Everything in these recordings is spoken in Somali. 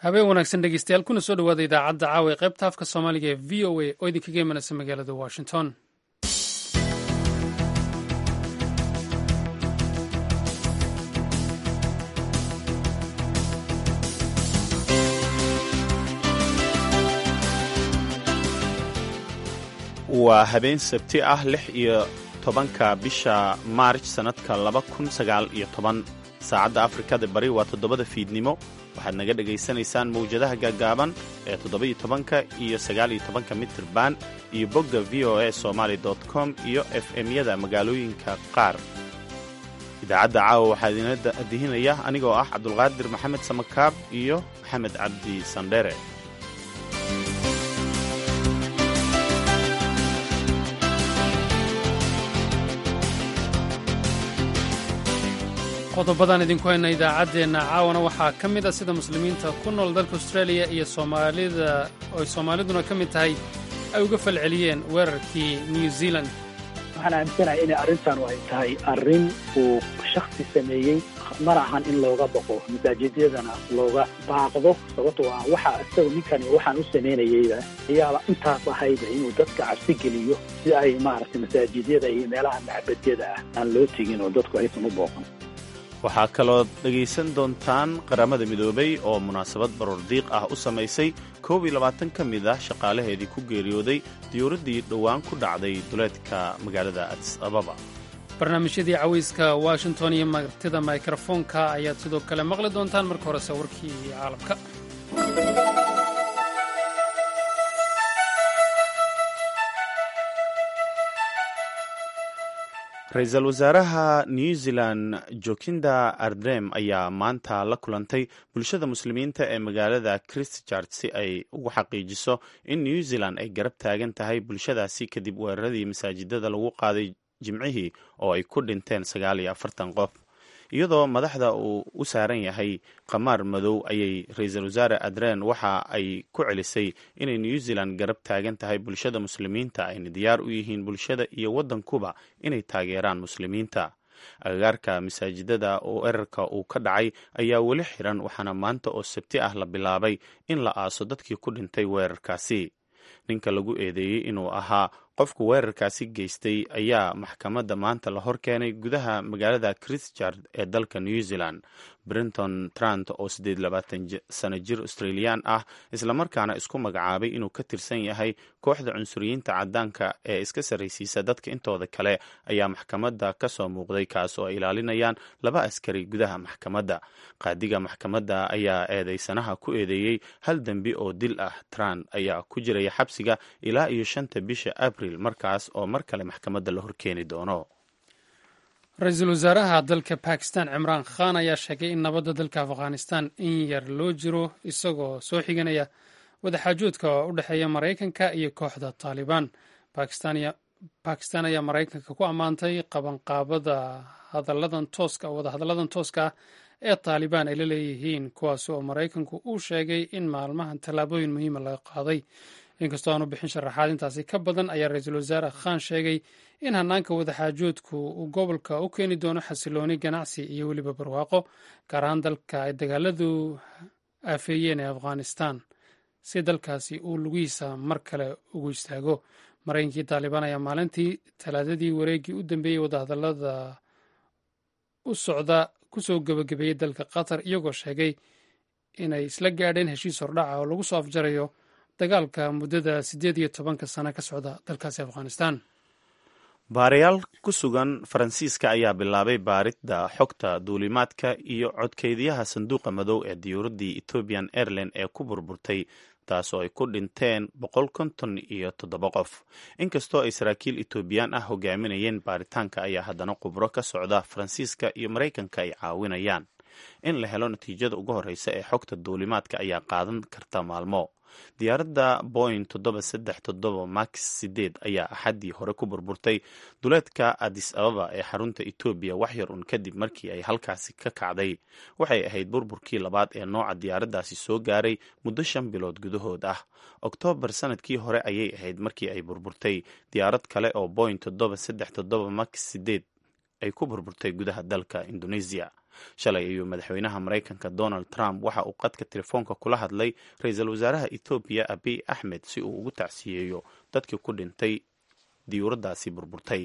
habeen wanaagsan dhegeystayaal kuna soo dhowaada idaacadda caawa ee qaybta afka soomaaliga ee v o a oo idinkaga imanaysa magaalada washington waa habeen sabti ah lix iyo tobanka bisha maarj sannadka laba kun sagaal iyo toban saacadda afrikada bari waa toddobada fiidnimo waxaad naga dhegaysanaysaan mawjadaha gaagaaban ee toddoba-iyo tobanka iyo sagaal-iyo tobanka mitirban iyo bogga v o a somaali com iyo f m-yada magaalooyinka qaar idaacadda caawa waxaa idina dihinaya anigoo ah cabdulqaadir maxamed samakaab iyo maxamed cabdi sandhere qodobadaan idinku hayna idaacaddeenna caawana waxaa ka mid a sida muslimiinta ku nool dalka australia iyo soomaalida oy soomaaliduna ka mid tahay ay uga falceliyeen weerarkii new zealand waxaan aaminsanahay inay arrintan ay tahay arrin uu shaksi sameeyey mana ahan in looga baqo masaajidyadana looga baaqdo sababtoo ah waxa isaga ninkani waxaan u samaynayeyba ayaaba intaas ahayba inuu dadka cabsi geliyo si ay maaragtay masaajidyada iyo meelaha maxbadyada ah aan loo tegin oo dadku aysan u booqan waxaa kalood dhegaysan doontaan qaramada midoobay oo munaasabad baroordiiq ah u samaysay koob iyo labaatan ka mid ah shaqaalaheedii ku geeriyooday diyuuraddii dhowaan ku dhacday duleedka magaalada adis ababa barnaamijyadii cawayska washington iyo martida mikrofoonka ayaad sidoo kale maqli doontaan marka horese warkii caalamka ra-iisul wasaaraha new zealand jokinda ardrem ayaa maanta la kulantay bulshada muslimiinta ee magaalada christchurch si ay ugu xaqiijiso in new zealand ay garab taagan tahay bulshadaasi kadib weeraradii masaajidada lagu qaaday jimcihii oo ay ku dhinteen sagaal iyo afartan qof iyadoo madaxda uu u saaran yahay qamaar madow ayay ra-iisul wasaare adren waxa ay ku celisay inay new zealand garab taagan tahay bulshada muslimiinta ayna diyaar u yihiin bulshada iyo waddankuba inay taageeraan muslimiinta agagaarka masaajidada oo erarka uu ka dhacay ayaa weli xiran waxaana maanta oo sabti ah la bilaabay in la aaso dadkii ku dhintay weerarkaasi ninka lagu eedeeyey inuu ahaa qofka weerarkaasi geystay ayaa maxkamadda maanta la hor keenay gudaha magaalada christchurch ee dalka new zealand brenton trant oo siddeed labaatan sano jir australiyan ah islamarkaana isku magacaabay inuu ka tirsan yahay kooxda cunsuriyiinta caddaanka ee iska sarraysiisa dadka intooda kale ayaa maxkamadda ka soo muuqday kaas oo ay ilaalinayaan laba askari gudaha maxkamadda qaadiga maxkamadda ayaa eedeysanaha ku eedeeyey hal dembi oo dil ah trant ayaa ku jiraya xabsiga ilaa iyo shanta bisha abril markaas oo mar kale maxkamadda la horkeeni doono ra-iisul wasaaraha dalka bakistan cimraan khan ayaa sheegay in nabadda dalka afghanistan in yar loo jiro isagoo soo xiganaya wadaxaajoodka u dhexeeya maraykanka iyo kooxda taalibaan bakistan ayaa maraykanka ku ammaantay qabanqaabada hadalladan tooska wadahadalladan tooska ah ee taalibaan ay la leeyihiin kuwaas oo maraykanku uu sheegay in maalmahan tallaabooyin muhiima laga qaaday inkastoo aanu bixin sharaxaad intaasi ka badan ayaa ra-iisul wasaare khan sheegay in hanaanka wadaxaajoodku uu gobolka u keeni doono xasilooni ganacsi iyo weliba barwaaqo gaar ahaan dalka ay dagaaladu aafeeyeen ee afghanistan si dalkaasi uu lugihiisa mar kale ugu istaago maraykankii taalibaan ayaa maalintii talaadadii wareeggii u dambeeyey wadahadallada u socda kusoo gebagabeeyey dalka qatar iyagoo sheegay inay isla gaadheen heshiis hordhaca oo lagu soo afjarayo dagaalka muddada siddeed iyo tobanka sano ka socda dalkaasi afghanistan baarayaal ku sugan faransiiska ayaa bilaabay baaridda xogta duulimaadka iyo codkeydiyaha sanduuqa madow ee diyuuraddii ethoobian airline ee ku burburtay taasoo ay ku dhinteen boqol konton iyo toddoba qof inkastoo ay saraakiil etoobiyaan ah hogaaminayeen baaritaanka ayaa haddana khubro ka socda faransiiska iyo maraykanka ay caawinayaan in la helo natiijada ugu horreysa ee xogta duulimaadka ayaa qaadan karta maalmo diyaaradda boing toddoba saddex toddoba max sideed ayaa axaddii hore ku burburtay duleedka adis ababa ee xarunta etoobiya waxyar un kadib markii ay halkaasi ka kacday waxay ahayd burburkii labaad ee nooca diyaaraddaasi soo gaaray muddo shan bilood gudahood ah oktoobar sanadkii hore ayay ahayd markii ay burburtay diyaarad kale oo boing toddoba saddex toddoba max sideed ay ku burburtay gudaha dalka indonesia shalay ayuu madaxweynaha maraykanka donald trump waxa uu qadka telefoonka kula hadlay ra-iisul wasaaraha ethoobiya abiy axmed si uu ugu tacsiyeeyo dadkii ku dhintay diyuuradaasi burburtay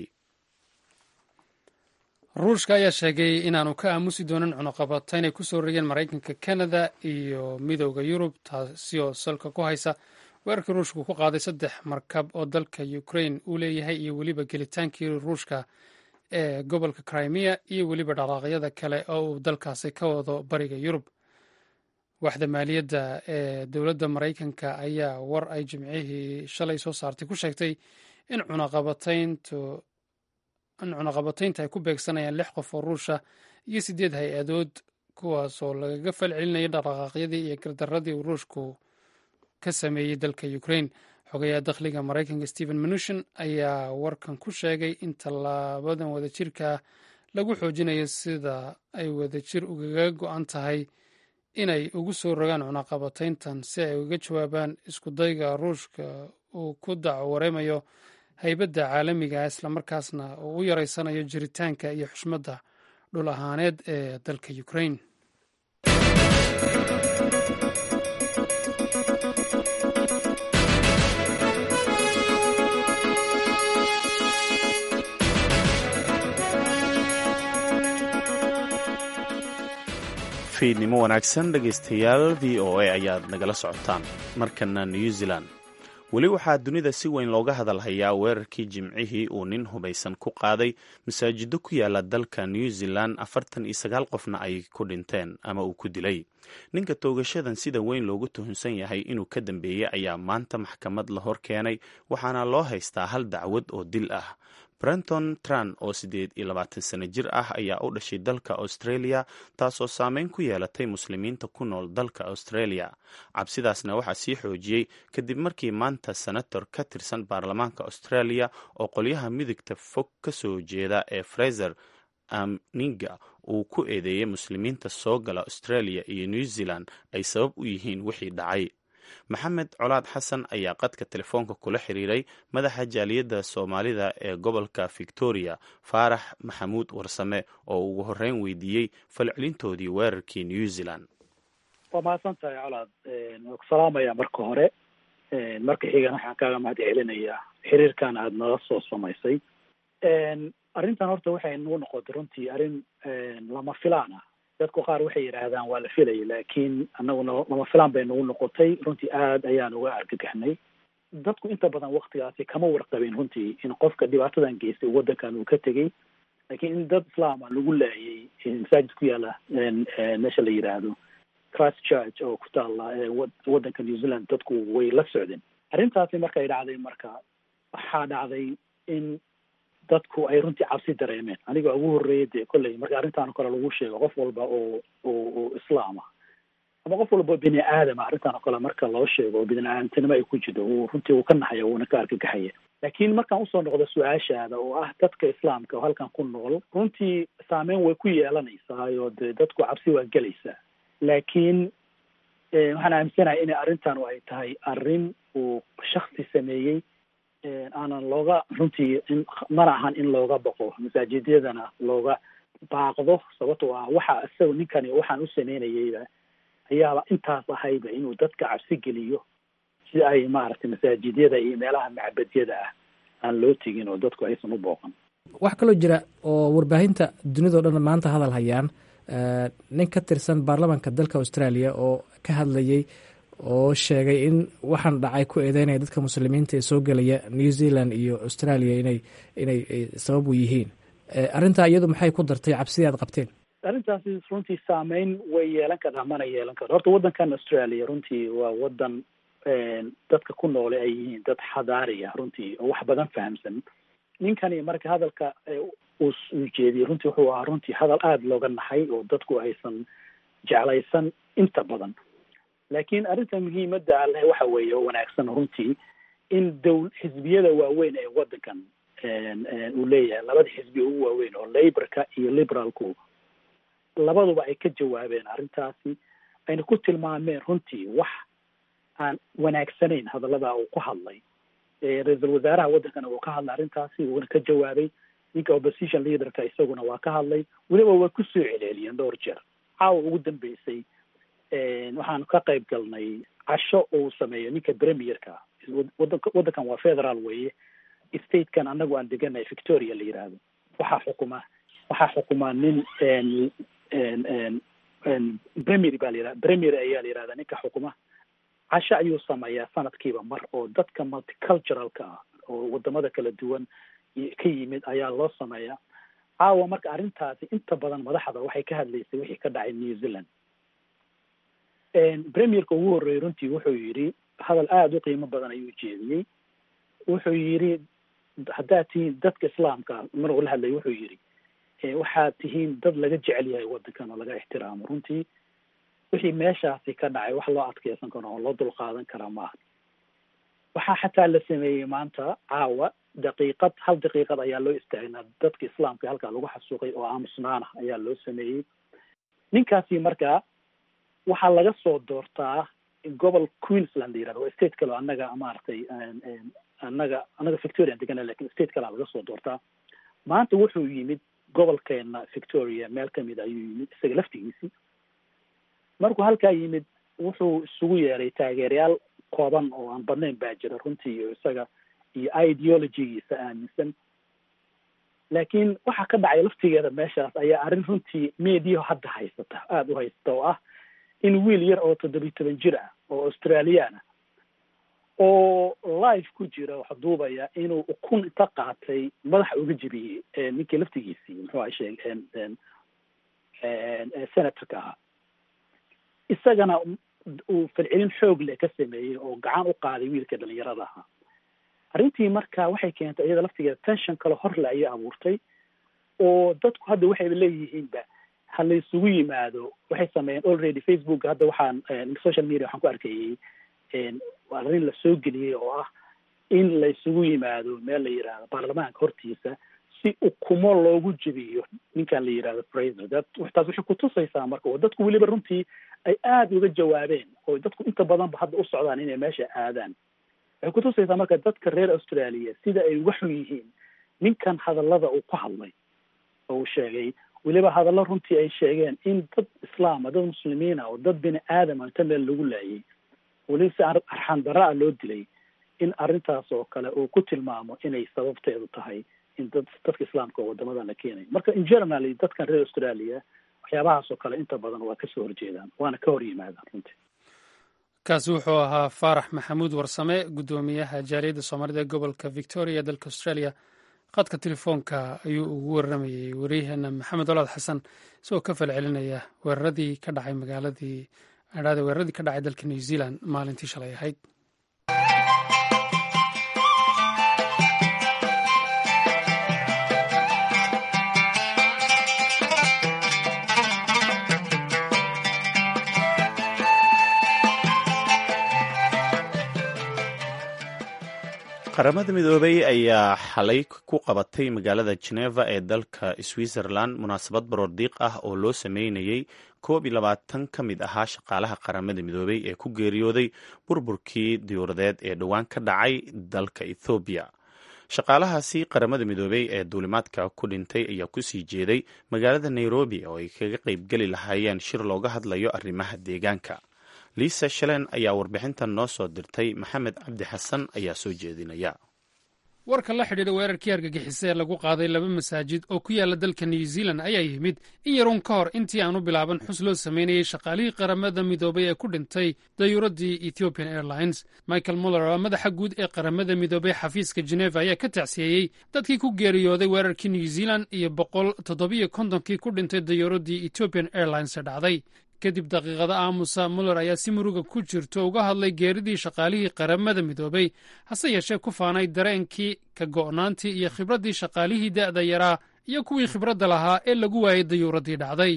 ruushka ayaa sheegay inaanu ka aamusi doonin cunuqabata inay kusoo rogeen maraykanka canada iyo midooda yurub taasi oo salka ku haysa weerarkii ruushku ku qaaday saddex markab oo dalka ukraine uu leeyahay iyo weliba gelitaankii ruushka ee gobolka crimea iyo weliba dhaqaaqyada kale oo uu dalkaasi ka wado bariga yurub waxda maaliyadda ee dowladda maraykanka ayaa war ay jimcihii shalay soo saartay ku sheegtay in cunaqabatayntu in cunaqabataynta ay ku beegsanayaan lix qof oo ruusha iyo siddeed hay-adood kuwaasoo lagaga fal celinaya dhaqaaqyadii iyo gardaradii uu ruushku ka sameeyey dalka ukraine xogayaha dakhliga maraykanka stephen mnuchin ayaa warkan ku sheegay in tallaabadan wadajirkaa lagu xoojinayo sida ay wadajir ugaga go-an tahay inay ugu soo rogaan cunaqabatayntan si ay uga jawaabaan iskudayga ruushka uu ku dacwareemayo haybadda caalamiga islamarkaasna uu u yareysanayo jiritaanka iyo xushmadda dhul ahaaneed ee dalka ukraine fiidnimo wanaagsan dhegaystayaal v o a ayaad nagala socotaan markana new zealand weli waxaa dunida si weyn looga hadalhayaa weerarkii jimcihii uu nin hubaysan ku qaaday masaajido ku yaala dalka new zealand afartan iyo sagaal qofna ay ku dhinteen ama uu ku dilay ninka toogashadan sida weyn loogu tuhunsan yahay inuu ka dambeeyey ayaa maanta maxkamad la hor keenay waxaana loo haystaa hal dacwad oo dil ah brenton tran oo siddeed iyo labaatan sano jir ah ayaa u dhashay dalka australia taasoo saameyn ku yeelatay muslimiinta ku nool dalka australia cabsidaasna waxaa sii xoojiyey kadib markii maanta senator ka tirsan baarlamaanka australia oo qolyaha midigta fog ka soo jeeda ee fraser amninga uu ku eedeeyey muslimiinta soo gala australia iyo new zealand ay sabab u yihiin wixii dhacay maxamed colaad xasan ayaa qadka telefoonka kula xiriiray madaxa jaaliyadda soomaalida ee gobolka victoria faarax maxamuud warsame oo ugu horreyn weydiiyey falcelintoodii weerarkii new zealand waa mahadsan tahay colaad waa ku salaamaya marka hore marka xigan waxaan kaaga mahad celinayaa xiriirkan aada nala soo samaysay arrintan horta waxay nagu noqotay runtii arrin lama filaan ah dadku qaar waxay yidhaahdaan waa la filayay laakiin annaguna lama filaan bay nagu noqotay runtii aada ayaan uga argagaxnay dadku inta badan waktigaasi kama warqabin runtii in qofka dhibaatadan geystay waddankan uu ka tegey laakiin in dad islaama lagu laayay masaajid ku yaala meesha la yidhaahdo christ church oo ku taalla waddanka new zealand dadku way la socdeen arrintaasi markay dhacday marka waxaa dhacday in dadku ay runtii cabsi dareemeen aniga ugu horreeyay dee kolley marka arrintaan kale lagu sheego qof walba oo oo oo islaama ama qof walba oo bini aadama arrintaan oo kale marka loo sheego oo bini aadamtinimo ay ku jirto uu runtii uu ka naxaya uuna ka argagaxaya laakiin markaan usoo noqdo su-aashaada oo ah dadka islaamka oo halkan ku nool runtii saameyn way ku yeelanaysaa oo dee dadku cabsi waa gelaysaa laakiin waxaan aaminsanahay inay arrintan ay tahay arrin uu shaksi sameeyey aanan looga runtii in mana ahan in looga baqo masaajidyadana looga baaqdo sababtoo ah waxa isaga ninkani waxaan u sameynayeyba ayaaba intaas ahayba inuu dadka cabsi geliyo si ay maaragtay masaajidyada iyo meelaha macbadyada ah aan loo tegin oo dadku aysan u booqan waxaa kaloo jira oo warbaahinta dunidao dhan maanta hadal hayaan nin ka tirsan baarlamaanka dalka australia oo ka hadlayay oo sheegay in waxaan dhacay ku eedeynaya dadka muslimiinta ee soo gelaya new zealand iyo australia inay inay sabab u yihiin arrintaa iyadu maxay ku dartay cabsidii aad qabteen arrintaasi runtii saameyn way yeelan kartaa mana yeelan karto horta waddankan australia runtii waa waddan dadka ku noole ay yihiin dad xadaari ah runtii oo wax badan fahamsan ninkani marka hadalka uu jeediyey runtii wuxuu ahaa runtii hadal aada looga naxay oo dadku aysan jeclaysan inta badan laakiin arrinta muhiimadda aleh waxa weeye oo wanaagsan runtii in dowl xisbiyada waaweyn ee waddankan uu leeyahay labada xisbi ugu waaweyn oo laborka iyo liberaalku labaduba ay ka jawaabeen arrintaasi ayna ku tilmaameen runtii wax aan wanaagsanayn hadallada uu ku hadlay ra-iisul wasaaraha waddankana uu ka hadlay arrintaasi uuna ka jawaabay ninka opposition leaderka isaguna waa ka hadlay weliba way ku soo celceliyeen dhowr jeer caawa ugu dambeysay waxaan ka qayb galnay casho uu sameeyo ninka premierka wadanka waddankan waa federal weeye statekan anagu aan deganahay victoria la yidhaahdo waxaa xukuma waxaa xukumaa nin premier baa la yihahda premier ayaa la yihahdaa ninka xukuma casho ayuu sameeyaa sanadkiiba mar oo dadka multiculturalka ah oo wadamada kala duwan ka yimid ayaa loo sameeyaa caawa marka arrintaasi inta badan madaxda waxay ka hadlaysay wixii ka dhacay new zealand premierka ugu horreeyey runtii wuxuu yidhi hadal aada u qiimo badan ayuu jeediyey wuxuu yidhi haddaad tihiin dadka islaamka maruu la hadlay wuxuu yidhi waxaad tihiin dad laga jecel yahay waddankan oo laga ixtiraamo runtii wixii meeshaasi ka dhacay wax loo adkeysan karo oo loo dulqaadan karaa maaha waxaa xataa la sameeyey maanta caawa daqiiqad hal daqiiqad ayaa loo istaagnaa dadka islaamka halkaa lagu xasuuqay oo aamusnaana ayaa loo sameeyey ninkaasi markaa waxaa laga soo doortaa gobol queensland la yirahdo waa state kale oo annaga maaragtay annaga annaga victoria degana lakin state kalea laga soo doortaa maanta wuxuu yimid gobolkeena victoria meel kamid ayuu yimid isaga laftigiisii markuu halkaa yimid wuxuu isugu yeeray taageerayaal kooban oo aan badnayn baa jira runtii iyo isaga iyo ideologygiisa aaminsan laakiin waxaa ka dhacay laftigeeda meeshaas ayaa arrin runtii media hadda haysata aada u haysata oo ah in wiil yar oo toddobiyi toban jir ah oo australian ah oo live ku jira wax duubaya inuu ukun inta qaatay madaxa uga jebiyey ninkii laftigiisii muxuu aha sheeg senatorka ahaa isagana uu falcelin xoog leh ka sameeyey oo gacan u qaaday wiilka dhalinyarada ahaa arrintii marka waxay keentay iyada laftigeeda tension kale horle ayay abuurtay oo dadku hadda waxayba leeyihiinba ha la isugu yimaado waxay sameeyeen already facebook hadda waxaan social media waxaan ku arkayey arrin la soo geliyey oo ah in la isugu yimaado meel la yidhaahdo baarlamaanka hortiisa si ukumo loogu jebiyo ninkan la yidhahdo fraser that taas waxay kutusaysaa marka oo dadku weliba runtii ay aada uga jawaabeen oo dadku inta badanba hadda u socdaan inay meesha aadaan waxay kutusaysaa marka dadka reer australia sida ay uga xun yihiin ninkan hadallada uu ku hadlay oo uu sheegay weliba hadallo runtii ay sheegeen in dad islaama dad muslimiina oo dad bini aadama inta meel lagu laayay weliba si arxan darra a loo dilay in arrintaas oo kale uu ku tilmaamo inay sababteedu tahay in dad dadka islaamka oo wadamadan la keenayo marka in generally dadkan reer australia waxyaabahaas oo kale inta badan waa kasoo horjeedaan waana ka hor yimaadaan runtii kaasi wuxuu ahaa faarax maxamuud warsame guddoomiyaha jaaliyadda soomaalida ee gobolka victoria ee dalka australia khadka telefoonka ayuu ugu waramayey waryaheena maxamed olaad xasan isagoo ka falcelinaya weeraradii ka dhacay magaaladii adhaada weeraradii ka dhacay dalka new zealand maalintii shalay ahayd qaramada midoobay ayaa xalay ku qabatay magaalada geneva ee dalka switzerland munaasabad baroordiiq ah oo loo sameynayey koob iyo labaatan ka mid ahaa shaqaalaha qaramada midoobay ee ku geeriyooday burburkii diyuuradeed ee dhowaan ka dhacay dalka ethoobiya shaqaalahaasi qaramada midoobey ee duulimaadka ku dhintay ayaa kusii jeeday magaalada nairobi oo ay kaga qaybgeli lahaayeen shir looga hadlayo arrimaha deegaanka liisa shalen ayaa warbixintan noo soo dirtay maxamed cabdi xasan ayaa soo jeedinaya warka la xidhiidha weerarkii argagixisa ee lagu qaaday laba masaajid oo ku yaala dalka new zealand ayaa yimid in yaruun ka hor intii aanu bilaaban xus loo samaynayey shaqaalihii qaramada midoobay ee ku dhintay dayuuraddii ethiopian airlines michael muller oo madaxa guud ee qaramada midoobay xafiiska geneva ayaa ka tacsiyeeyey dadkii ku geeriyooday weerarkii new zealand iyo boqol toddobiyo kontonkii ku dhintay dayuuraddii ethiopian airlines ee dhacday kadib daqiiqada aamusa muller ayaa si muruga ku jirto uga hadlay geeridii shaqaalihii qaramada midoobay hase yeeshee ku faanay dareenkii ka go'naantii iyo khibraddii shaqaalihii da'da yaraa iyo kuwii khibradda lahaa ee lagu waayay dayuuraddii dhacday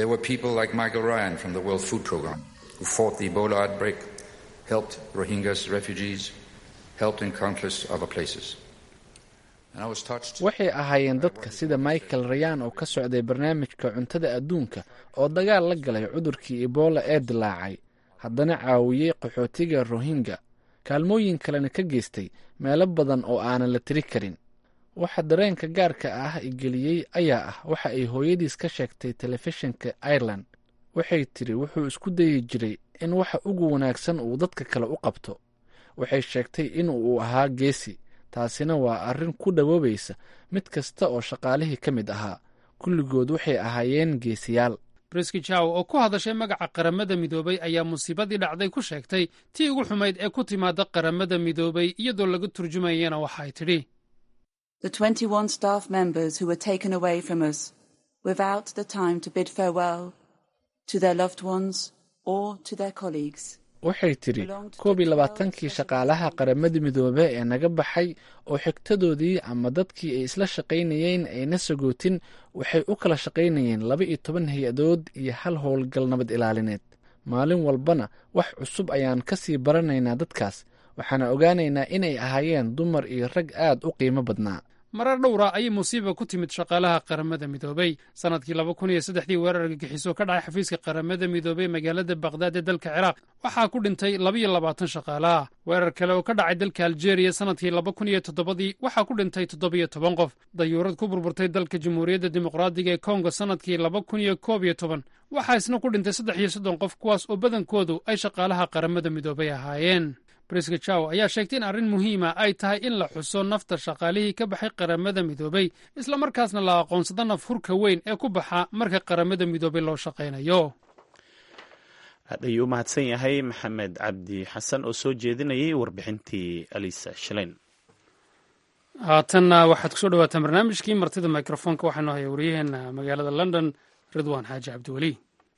waxay ahaayeen dadka sida michael rayan oo ka socday barnaamijka cuntada adduunka oo dagaal la galay cudurkii ebola ee dilaacay haddana caawiyey qaxootiga rohingya kaalmooyin kalena ka geystay meelo badan oo aanan la tiri karin waxa dareenka gaarka ah igeliyey ayaa ah waxa ay hooyadiis ka sheegtay telefishinka ireland waxay tiri wuxuu isku dayi jiray in waxa ugu wanaagsan uu dadka kale u qabto waxay sheegtay in uu ahaa geesi taasina waa arrin ku dhawoobaysa mid kasta oo shaqaalihii ka mid ahaa kulligood waxay ahaayeen geesiyaal briski jaw oo ku hadashay magaca qaramada midoobay ayaa musiibadii dhacday ku sheegtay tii ugu xumayd ee ku timaada qaramada midoobay iyadoo laga turjumayana waxay tidhi The 21 staff members who were taken away from us without the time to bid farewell to their loved ones or to their colleagues. waxay tidhi koob iyo labaatankii shaqaalaha qaramada midoobe ee naga baxay oo xigtadoodii ama dadkii ay isla shaqaynayeen ayna sagootin waxay u kala shaqaynayeen laba iyo toban hay-adood iyo hal howlgal nabad ilaalineed maalin walbana wax cusub ayaan ka sii baranaynaa dadkaas waxaana ogaanaynaa inay ahaayeen dumar iyo rag aad u qiimo badnaa marar dhowra ayay musiiba ku timid shaqaalaha qaramada midoobey sannadkii laba kun iyo saddexdii weerar argagixiso ka dhacay xafiiska qaramada midoobey magaalada bakhdad ee dalka ciraaq waxaa ku dhintay labaiyo labaatan shaqaalaha weerar kale oo ka dhacay dalka aljeeriya sannadkii laba kun iyo toddobadii waxaa ku dhintay toddobiyo toban qof dayuurad ku burburtay dalka jamhuuriyadda dimuqraadiga ee kongo sannadkii laba kun iyo koob iyo toban waxaa isna ku dhintay saddex iyo soddon qof kuwaas oo badankoodu ay shaqaalaha qaramada midoobey ahaayeen briska jaw ayaa sheegtay in arrin muhiima ay tahay in la xuso nafta shaqaalihii ka baxay qaramada midoobey islamarkaasna la aqoonsado naf hurka weyn ee ku baxa marka qaramada midoobey loo shaqaynayo aad ayuu u mahadsan yahay maxamed cabdi xasan oo soo jeedinayay warbixintii alisa shileyn haatanna waxaad kusoo dhawaataan barnaamijkii martida mikrofoonka waxaanu haya waryaheena magaalada london ridwaan xaaji cabdiweli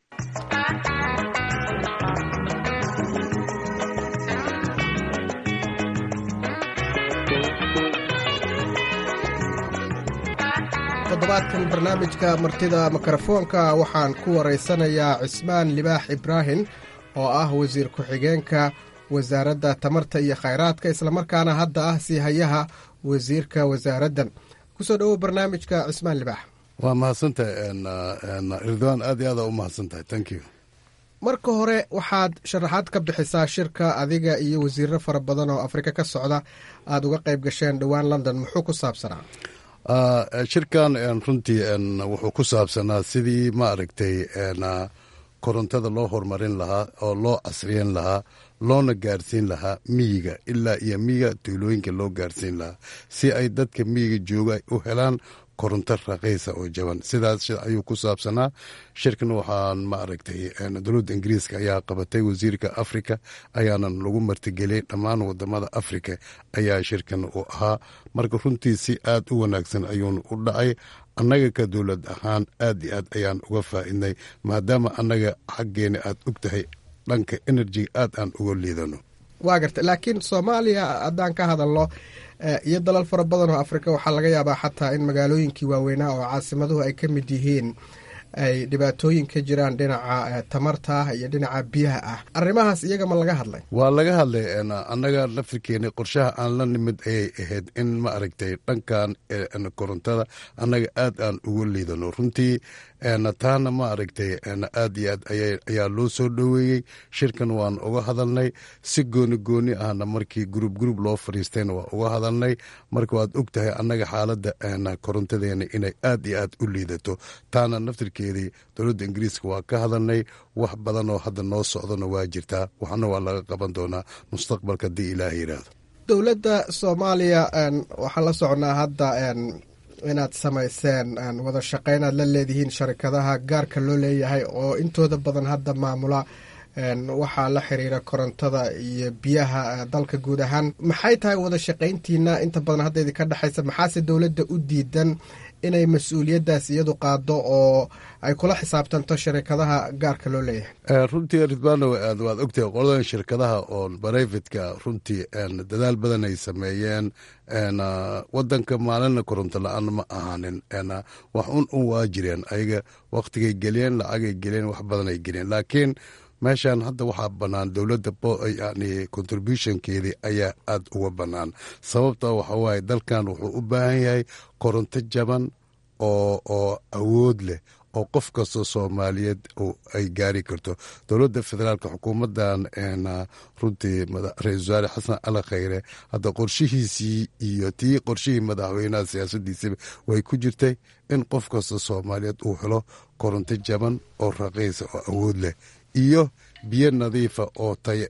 toddobaadkan barnaamijka martida mikrofoonka waxaan ku waraysanayaa cismaan libaax ibraahim oo ah wasiir ku-xigeenka wasaaradda tamarta iyo khayraadka islamarkaana hadda ah sii hayaha wasiirka wasaaraddan kusoo dhowow barnaamijka cismaan libaax waa mahadsantahay ridwaan aad iyo aada u mahadsantahay thank you marka hore waxaad sharaxaad ka bixisaa shirka adiga iyo wasiiro fara badan oo afrika ka socda aada uga qayb gasheen dhowaan london muxuu ku saabsanaa shirkan runtii wuxuu ku saabsanaa sidii ma aragtay korontada loo horumarin lahaa oo loo casriyan lahaa loona gaarsiin lahaa miyiga ilaa iyo miyiga tuulooyinka loo gaarsiin lahaa si ay dadka miyiga jooga u helaan koronto raqiisa oo jaban sidaas ayuu ku saabsanaa shirkan waxaan ma aragtay dowladda ingiriiska ayaa qabatay wasiirka afrika ayaanan lagu martigeliyey dhammaan wadamada afrika ayaa shirkan uu ahaa marka runtii si aad u wanaagsan ayuuna u dhacay annaga ka dowlad ahaan aad iyo aad ayaan uga faa'iidnay maadaama annaga xaggeena aad og tahay dhanka enerjiga aad aan uga liidano waa garta laakiin soomaaliya haddaan ka hadalno iyo dalal fara badan oo afrika waxaa laga yaabaa xataa in magaalooyinkii waaweynaa oo caasimaduhu ay ka mid yihiin ay dhibaatooyin ka jiraan dhinaca tamarta iyo dhinaca biyaha ah arrimahaas iyaga ma laga hadlay waa laga hadlay annaga laftirkeena qorshaha aan la nimid ayay ahayd in ma aragtay dhankan korontada annaga aad aan uga liidano runtii taana ma aragtay aad iyo aad ayaa loo soo dhoweeyey shirkan waan uga hadalnay si gooni gooni ahna markii gurub gurub loo fadhiistayna waa uga hadalnay marka waad og tahay annaga xaaladda korontadeena inay aad iyo aad u liidato taana naftirkeedii dowladda ingiriiska waa ka hadalnay wax badan oo hadda noo socdona waa jirtaa waxna waa laga qaban doonaa mustaqbalka haddii ilaah yidhaahdo dowladda soomaaliya waxaan la socnaa hadda inaad samayseen wada shaqeyn aad la leedihiin sharikadaha gaarka loo leeyahay oo intooda badan hadda maamula waxaa la xiriira korontada iyo biyaha dalka guud ahaan maxay tahay wada shaqayntiina inta badan hadda idinka dhexaysa maxaase dowladda u diidan inay mas-uuliyaddaas iyadu qaado oo ay kula xisaabtanto sharikadaha gaarka loo leeyahay runtii ridwano waad ogtahay qoladan shirkadaha oo barayfatka runtii dadaal badan ay sameeyeen wadanka maalina koronto la-aan ma ahaanin wax un un waa jireen ayaga waktigay geliyeen lacagay geliyeen wax badan ay geliyeen laakiin meeshan hadda waxaa bannaan dowladda yani contributionkeedii ayaa aad uga bannaan sababta waxa waaye dalkan wuxuu u baahan yahay koronto jaban oo oo awood leh oo qof kastoo soomaaliyeed ay gaari karto dowladda federaalk xukuumaddan runtii ra-isul wasaare xasan cali khayre hadda qorshihiisii iyo tii qorshihii madaxweynaha siyaasadiisaba way ku jirtay in qof kasta soomaaliyeed uu helo koronto jaban oo raqiisa oo awood leh iyo biyo nadiifa oo taya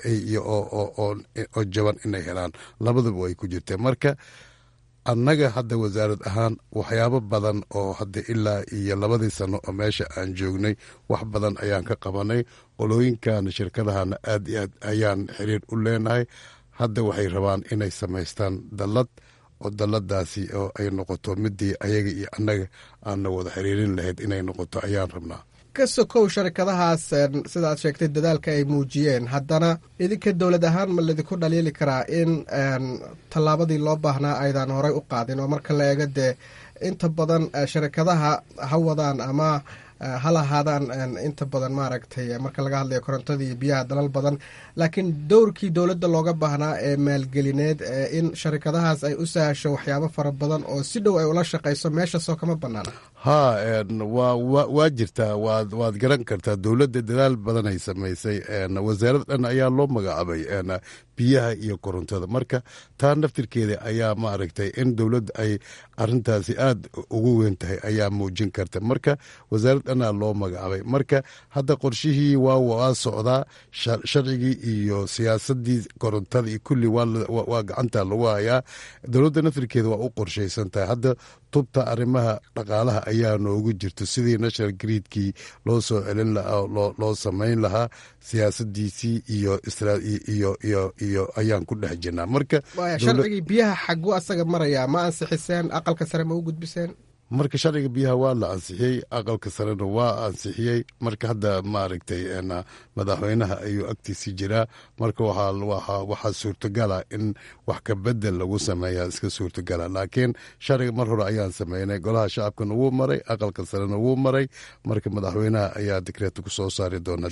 oo jaban inay helaan labadaba way ku jirtay marka annaga hadda wasaarad ahaan waxyaabo badan oo hadda ilaa iyo labadii sano oo meesha aan joognay wax badan ayaan ka qabanay qolooyinkan shirkadahana aad iyo aad ayaan xiriir u leenahay hadda waxay rabaan inay samaystaan dallad oo dalladaasi oo ay noqoto midii ayaga iyo annaga aanna wada xiriirin lahayd inay noqoto ayaan rabnaa ka sokow sharikadahaas sida aad sheegtay dadaalka ay muujiyeen haddana idinka dowlad ahaan ma laydinku dhaliili karaa in tallaabadii loo baahnaa aydan horey u qaadin oo marka la eego dee inta badan sharikadaha ha wadaan ama ha lahaadaan inta badan maaragtay marka laga hadlayo korontada iyo biyaha dalal badan laakiin dowrkii dowladda looga baahnaa ee maalgelineed in sharikadahaas ay u sahasho waxyaabo fara badan oo si dhow ay ula shaqayso meeshaasoo kama banaana haa waa jirtaa waad garan kartaa dowladda dadaal badan ay samaysay wasaarad dhan ayaa loo magacaabay biyaha iyo korontada marka taa naftirkeeda ayaa maaragtay in dowladda ay arintaasi aad ugu weyn tahay ayaa muujin karta marka wasaarad dhanaa loo magacaabay marka hadda qorshihii waa socdaa sharcigii iyo siyaasadii korontada iyo kulli waa gacanta lagu hayaa dowladda naftirkeeda waa u qorshaysan tahay hadda tubta arrimaha dhaqaalaha ayaa noogu jirto sidii national greedkii loo soo celin lahaa loo samayn lahaa siyaasadiisii iyo iyo iyo ayaan ku dhex jirnaa marka sharcigii biyaha xagu asaga maraya ma ansixiseen aqalka sare ma u gudbiseen marka sharciga biyaha waa la ansixiyey aqalka sarena waa ansixiyey marka hadda maaragtay madaxweynaha ayuu agtiisii jiraa marka waxaa suurtogala in wax ka bedel lagu sameeya iska suurtogala laakiin sharciga mar hore ayaan sameynay golaha shacabkana wuu maray aqalka sarena wuu maray marka madaxweynaha ayaa dikreeta kusoo saari doona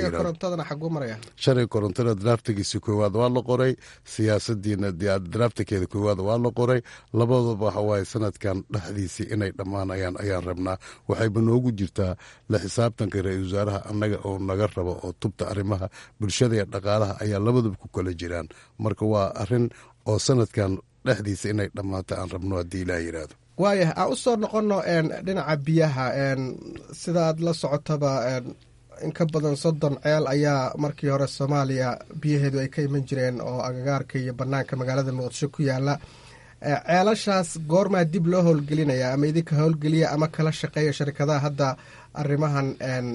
sharciga korontada draftigiisi koowaad waa la qoray siyaasadiina draftakeeda koowaad waa la qoray labadaba waxawaaye sanadkan dhexdiisii inay dhammaanayaan ayaan rabnaa waxayba noogu jirtaa la xisaabtanka ra-isul wasaaraha annaga oo naga rabo oo tubta arrimaha bulshada iyo dhaqaalaha ayaa labadaba ku kala jiraan marka waa arin oo sanadkan dhexdiisa inay dhammaato aan rabno haddii ilaah yidhaahdo waayah aan u soo noqonno dhinaca biyaha sida aad la socotaba in ka badan soddon ceel ayaa markii hore soomaaliya biyaheedu ay ka iman jireen oo agagaarka iyo bannaanka magaalada muqdisho ku yaala ceelashaas goormaa dib loo howlgelinaya ama idinka howlgeliya ama kala shaqeeya sharikadaha hadda arrimahan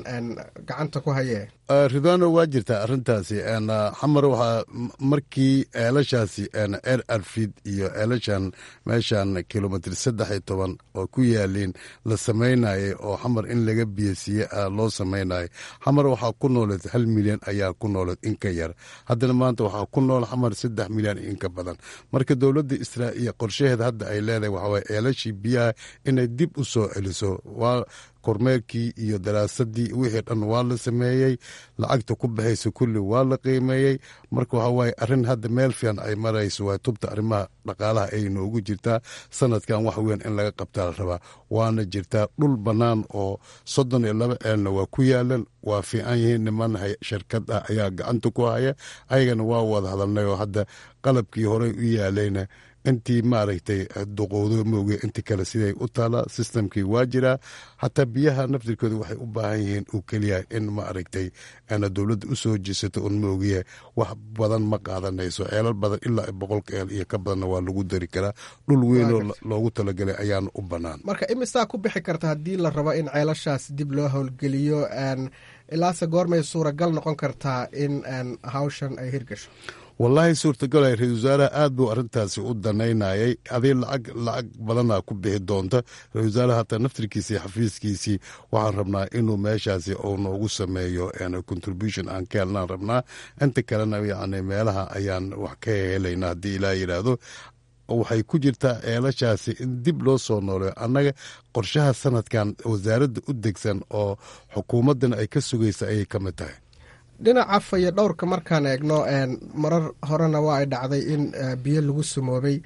gacanta ku hayee ridwano waa jirtaa arintaasi xamar waxaa markii ceelashaasi eer arfid iyo ceelashan meeshan kilomitr saddex iyo toban oo ku yaaliin la samaynayay oo xamar in laga biyasiiye loo samaynayay xamar waxaa ku nooleed hal milyan ayaa ku nooleed inka yar haddana maanta waxaa ku nool xamar saddex milyan inka badan marka dowladda israa'iil qorshaheeda hadda ay leedahay waxawaaye ceelashii biyaha inay dib u soo celiso waa kormeerkii iyo daraasadii wixii dhan waa la sameeyey lacagta ku baxaysa kulli waa la qiimeeyey marka waxa waaye arrin hadda meel fiican ay marayso waa tubta arrimaha dhaqaalaha ay noogu jirtaa sanadkan wax weyn in laga qabtaa la rabaa waana jirtaa dhul bannaan oo soddon iyo laba ceelna waa ku yaalan waa fiican yihiin niman shirkad ah ayaa gacanta ku haya ayagana waa wada hadalnay oo hadda qalabkii horey u yaalayna intii maaragtay duqowdo mooge inti kale siday u taalaa sistamkii waa jiraa xataa biyaha naftirkooda waxay u baahan yihiin uu keliya in maaragtay ana dowladda usoo jeesato un moogiya wax badan ma qaadanayso ceelal badan ilaa boqolka eel iyo ka badanna waa lagu dari karaa dhul weynoo loogu talagalay ayaana u bannaan marka imisaa ku bixi karta haddii la rabo in ceelashaas dib loo howlgeliyo ilaase goormay suuragal noqon kartaa in hawshan ay hirgasho wallaahi suurtagalay ra-isul wasaaraha aad buu arrintaasi u danaynayay adii lacag lacag badanaa ku bixi doonta ra-isul wasaaraha hataa naftirkiisii xafiiskiisii waxaan rabnaa inuu meeshaasi uu noogu sameeyo contribution aan ka helnaan rabnaa inta kalena yacni meelaha ayaan wax ka helaynaa haddii ilaa yidhaahdo waxay ku jirtaa ceelashaasi in dib loo soo nooleyo annaga qorshaha sanadkan wasaaradda u degsan oo xukuumaddana ay ka sugaysa ayay ka mid tahay dhinaca fayo dhowrka markaan eegno marar horena waa ay dhacday in biyo lagu sumoobay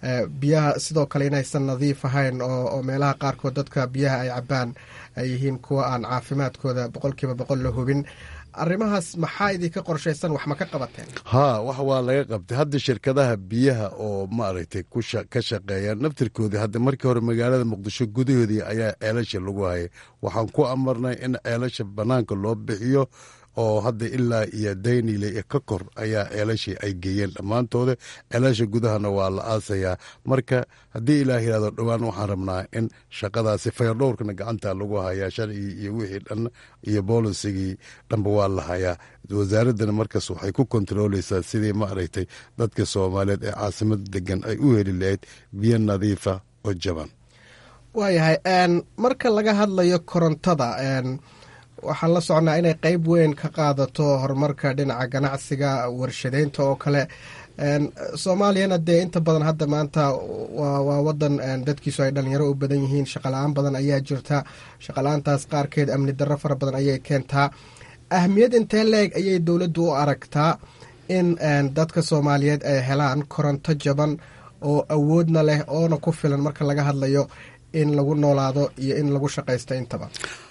biyaha sidoo kale inaysan nadiif ahayn oo meelaha qaarkood dadka biyaha ay cabaan ay yihiin kuwa aan caafimaadkooda boqolkiiba boqol la hubin arrimahaas maxaa idinka qorshaysan wax ma ka qabateen haa wax waa laga qabtay hadda shirkadaha biyaha oo maaragtay ka shaqeeya naftirkoodii hadda markii hore magaalada muqdisho gudahoodii ayaa ceelasha lagu hayay waxaan ku amarnay in ceelasha bannaanka loo bixiyo oo hadda ilaa iyo daynile iyo ka kor ayaa ceelashii ay geeyeen dhammaantooda ceelasha gudahana waa la aasayaa marka haddii ilaah yihahdo dhowaan waxaan rabnaa in shaqadaasi fayardhowrkana gacanta lagu hayaa sharcigii iyo wixii dhan iyo boolisigii dhanba waa la hayaa wasaaraddana markaas waxay ku kontarooleysaa sidii maaragtay dadka soomaaliyeed ee caasimada degan ay u heli lahayd biyo nadiifa oo jaban waayahay marka laga hadlayo korontada waxaan la socnaa inay qeyb weyn ka qaadato horumarka dhinaca ganacsiga warshadeynta oo kale soomaaliyana dee inta badan hadda maanta waa wadan dadkiisu ay dhalinyaro u badan yihiin shaqala-aan badan ayaa jirta shaqala-aantaas qaarkeed amni darro fara badan ayay keentaa ahmiyad intee leeg ayay dowladdu u aragtaa in dadka soomaaliyeed ay helaan koronto jaban oo awoodna leh oona ku filan marka laga hadlayo in lagu noolaado iyo in lagu shaqaysto intaba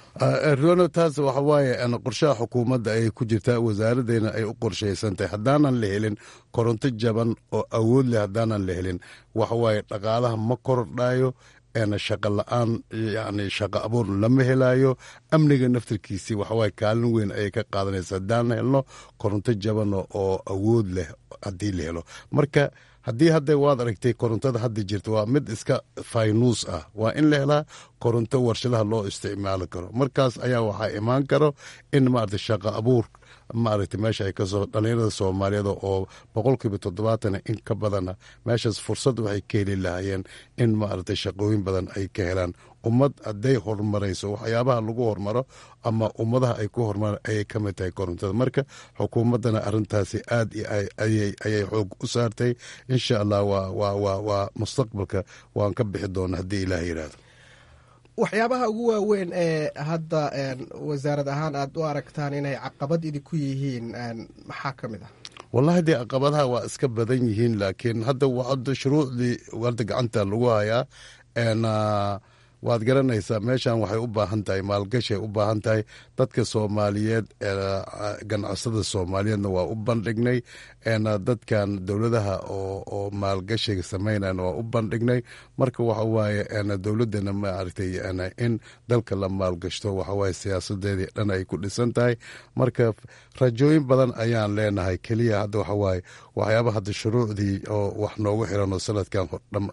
ruano taas waxa waaye qorshaha xukuumadda ayay ku jirtaa wasaaraddeena ay u qorshaysantahay haddaanan la helin koronto jaban oo awood leh haddaanan la helin waxa waaye dhaqaalaha ma kordhayo shaqa la-aan yani shaqa abuur lama helaayo amniga naftarkiisii waxawaaye kaalin weyn ayay ka qaadanaysa haddaan helno koronto jaban oo awood leh haddii la helo marka haddii hadda waad aragtay korontada hadda jirta waa mid iska faynuus ah waa in la helaa koronto warshadaha loo isticmaali karo markaas ayaa waxaa imaan karo in maarata shaqa abuur maaragta meesha ay kasoo dhalinyarada soomaaliyeed oo boqolkiiba toddobaatan in ka badana meeshaas fursad waxay ka heli lahaayeen in maaragtay shaqooyin badan ay ka helaan ummad hadday horumarayso waxyaabaha lagu hormaro ama ummadaha ay ku horumaraan ayay ka mid tahay korontada marka xukuumaddana arrintaasi aad ayay xoog u saartay insha allah waa mustaqbalka waan ka bixi doona haddii ilaah yidhaahdo waxyaabaha ugu waaweyn ee hadda wasaarad ahaan aad u aragtaan inay caqabad idinku yihiin maxaa ka mid ah wallahi dee caqabadaha waa iska badan yihiin laakiin hadda hadda shuruucdii hadda gacanta lagu hayaa waad garanaysaa meeshan waxay u baahan tahay maalgashay u baahan tahay dadka soomaaliyeed ganacsada soomaaliyeedna waa u bandhignay dadkan dowladaha oo maalgashiga samaynana waa u bandhignay marka waxa waaye dowladana maaragtay in dalka la maalgashto waxawaaye siyaasadeedii dhan ay ku dhisan tahay marka rajooyin badan ayaan leenahay keliya hadda waxawaaye waxyaaba hadda shuruucdii oo wax noogu xiran oo sanadkan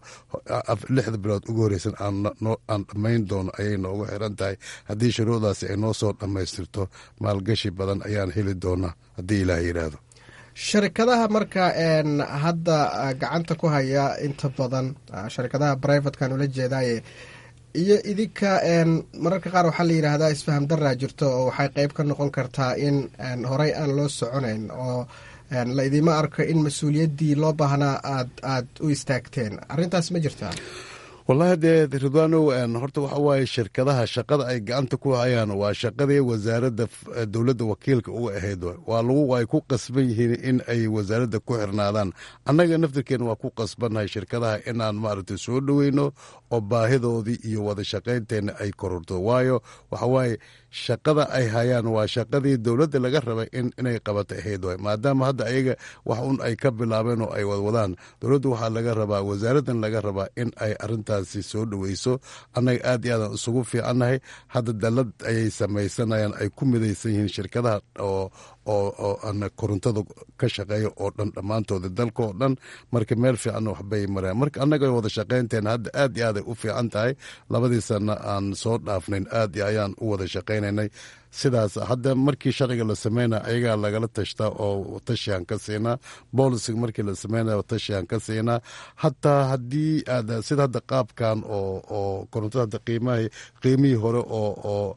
lixda bilood ugu horeysan aan dhammayn doono ayay noogu xiran tahay haddii shuruucdaasi ay noo soo dhammaystirto maalgashi badan ayaan heli doonaa haddii ilaah yidhaahdo sharikadaha marka hadda gacanta ku haya inta badan sharikadaha brivatekan ula jeedaaye iyo idinka mararka qaar waxaa la yidhaahdaa isfaham daraa jirto oo waxay qeyb ka noqon kartaa in horey aan loo soconayn oo la idima arko in mas-uuliyaddii loo baahnaa aad aad u istaagteen arrintaas ma jirtaa wallahi dee ridwaanow horta waxa waaye shirkadaha shaqada ay gacanta ku hayaan waa shaqadii wasaaradda dowladda wakiilka uga ahayd waa lagu ay ku qasban yihiin in ay wasaaradda ku xirnaadaan annaga naftirkeena waa ku qasbannahay shirkadaha inaan maaragtay soo dhoweyno oo baahidoodii iyo wada shaqaynteenna ay kororto waayo waxa waaye shaqada ay hayaan waa shaqadii dowladda laga rabay inay qabato ahayd waay maadaama hadda ayaga wax un ay ka bilaabeen oo ay wadwadaan dowladda waxaa laga rabaa wasaaraddan laga rabaa in ay arrintaasi soo dhoweyso annaga aad iyo aadaan isugu fiicannahay hadda dallad ayay samaysanayaan ay ku midaysan yihiin shirkadaha oo oo ana korontada ka shaqeeya oo dhan dhammaantooda dalka oo dhan marka meel fiicanna waxbay mareen marka annaga wada shaqaynteena hadda aad iyo aaday u fiican tahay labadii sana aan soo dhaafnayn aad iyo ayaan u wada shaqaynaynay sidaas hadda markii sharciga la sameynaya ayagaa lagala tashtaa oo tashiaan ka siinaa boolisiga markii la sameynaya tashiaan ka siinaa hataa haddii aad sida hadda qaabkan oo oo korontada hadda qiimaha qiimihii hore oo oo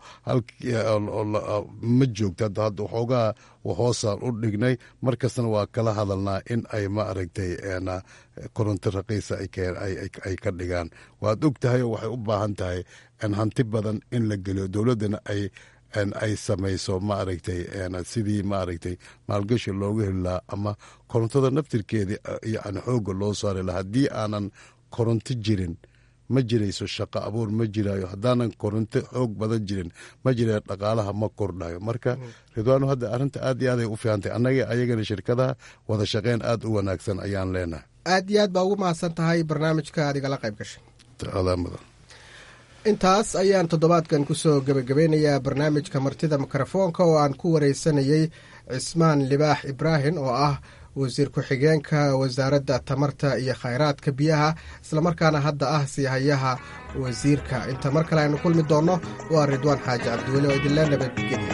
ma joogto hadda hadda waxoogaa hoosaan u dhignay markastana waa kala hadalnaa in ay ma aragtay koronto raqiisa ay ka dhigaan waad og tahay oo waxay u baahan tahay hanti badan in la geliyo dowladdana ay ay samayso maaragtay sidii maaragtay maalgashi loogu heli lahaa ama korontada naftirkeedii yani xoogga loo saari lahaa haddii aanan koronto jirin ma jirayso shaqo abuur ma jirayo haddaanan koronto xoog badan jirin ma jira dhaqaalaha ma kordhayo marka ridwaanu hadda arrinta aad iyo aaday u fiicantay annaga ayagana shirkadaha wada shaqeyn aad u wanaagsan ayaan leenahay aad iyo aad baa ugu mahadsan tahay barnaamijka aad igala qayb gashay adaa mudan intaas ayaan toddobaadkan kusoo gebagabeynayaa barnaamijka martida mikrofoonka oo aan ku wareysanayey cismaan libaax ibraahim oo ah wasiir ku-xigeenka wasaaradda tamarta iyo khayraadka biyaha islamarkaana hadda ah siihayaha wasiirka inta mar kale aynu kulmi doonno waa ridwaan xaaji cabdiweli oo idinla nabadgeliya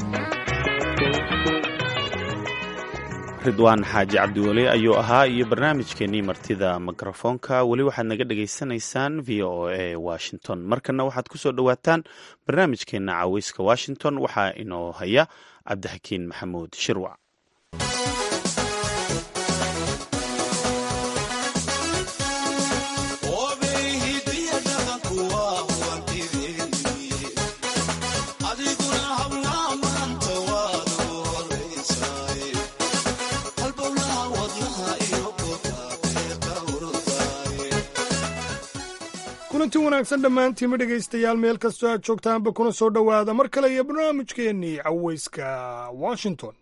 ridwaan xaaji cabdiweli ayuu ahaa iyo barnaamijkeenii martida mikrofoonka weli waxaad naga dhagaysanaysaan v o a washington markana waxaad ku soo dhowaataan barnaamijkeenna caweyska washington waxaa inoo haya cabdixakiin maxamuud shirwac kulanti wanaagsan dhammaantiinma dhegaystayaal meel kastoo aad joogtaanba kuna soo dhowaada mar kale iyo barnaamijkeennii caweyska washington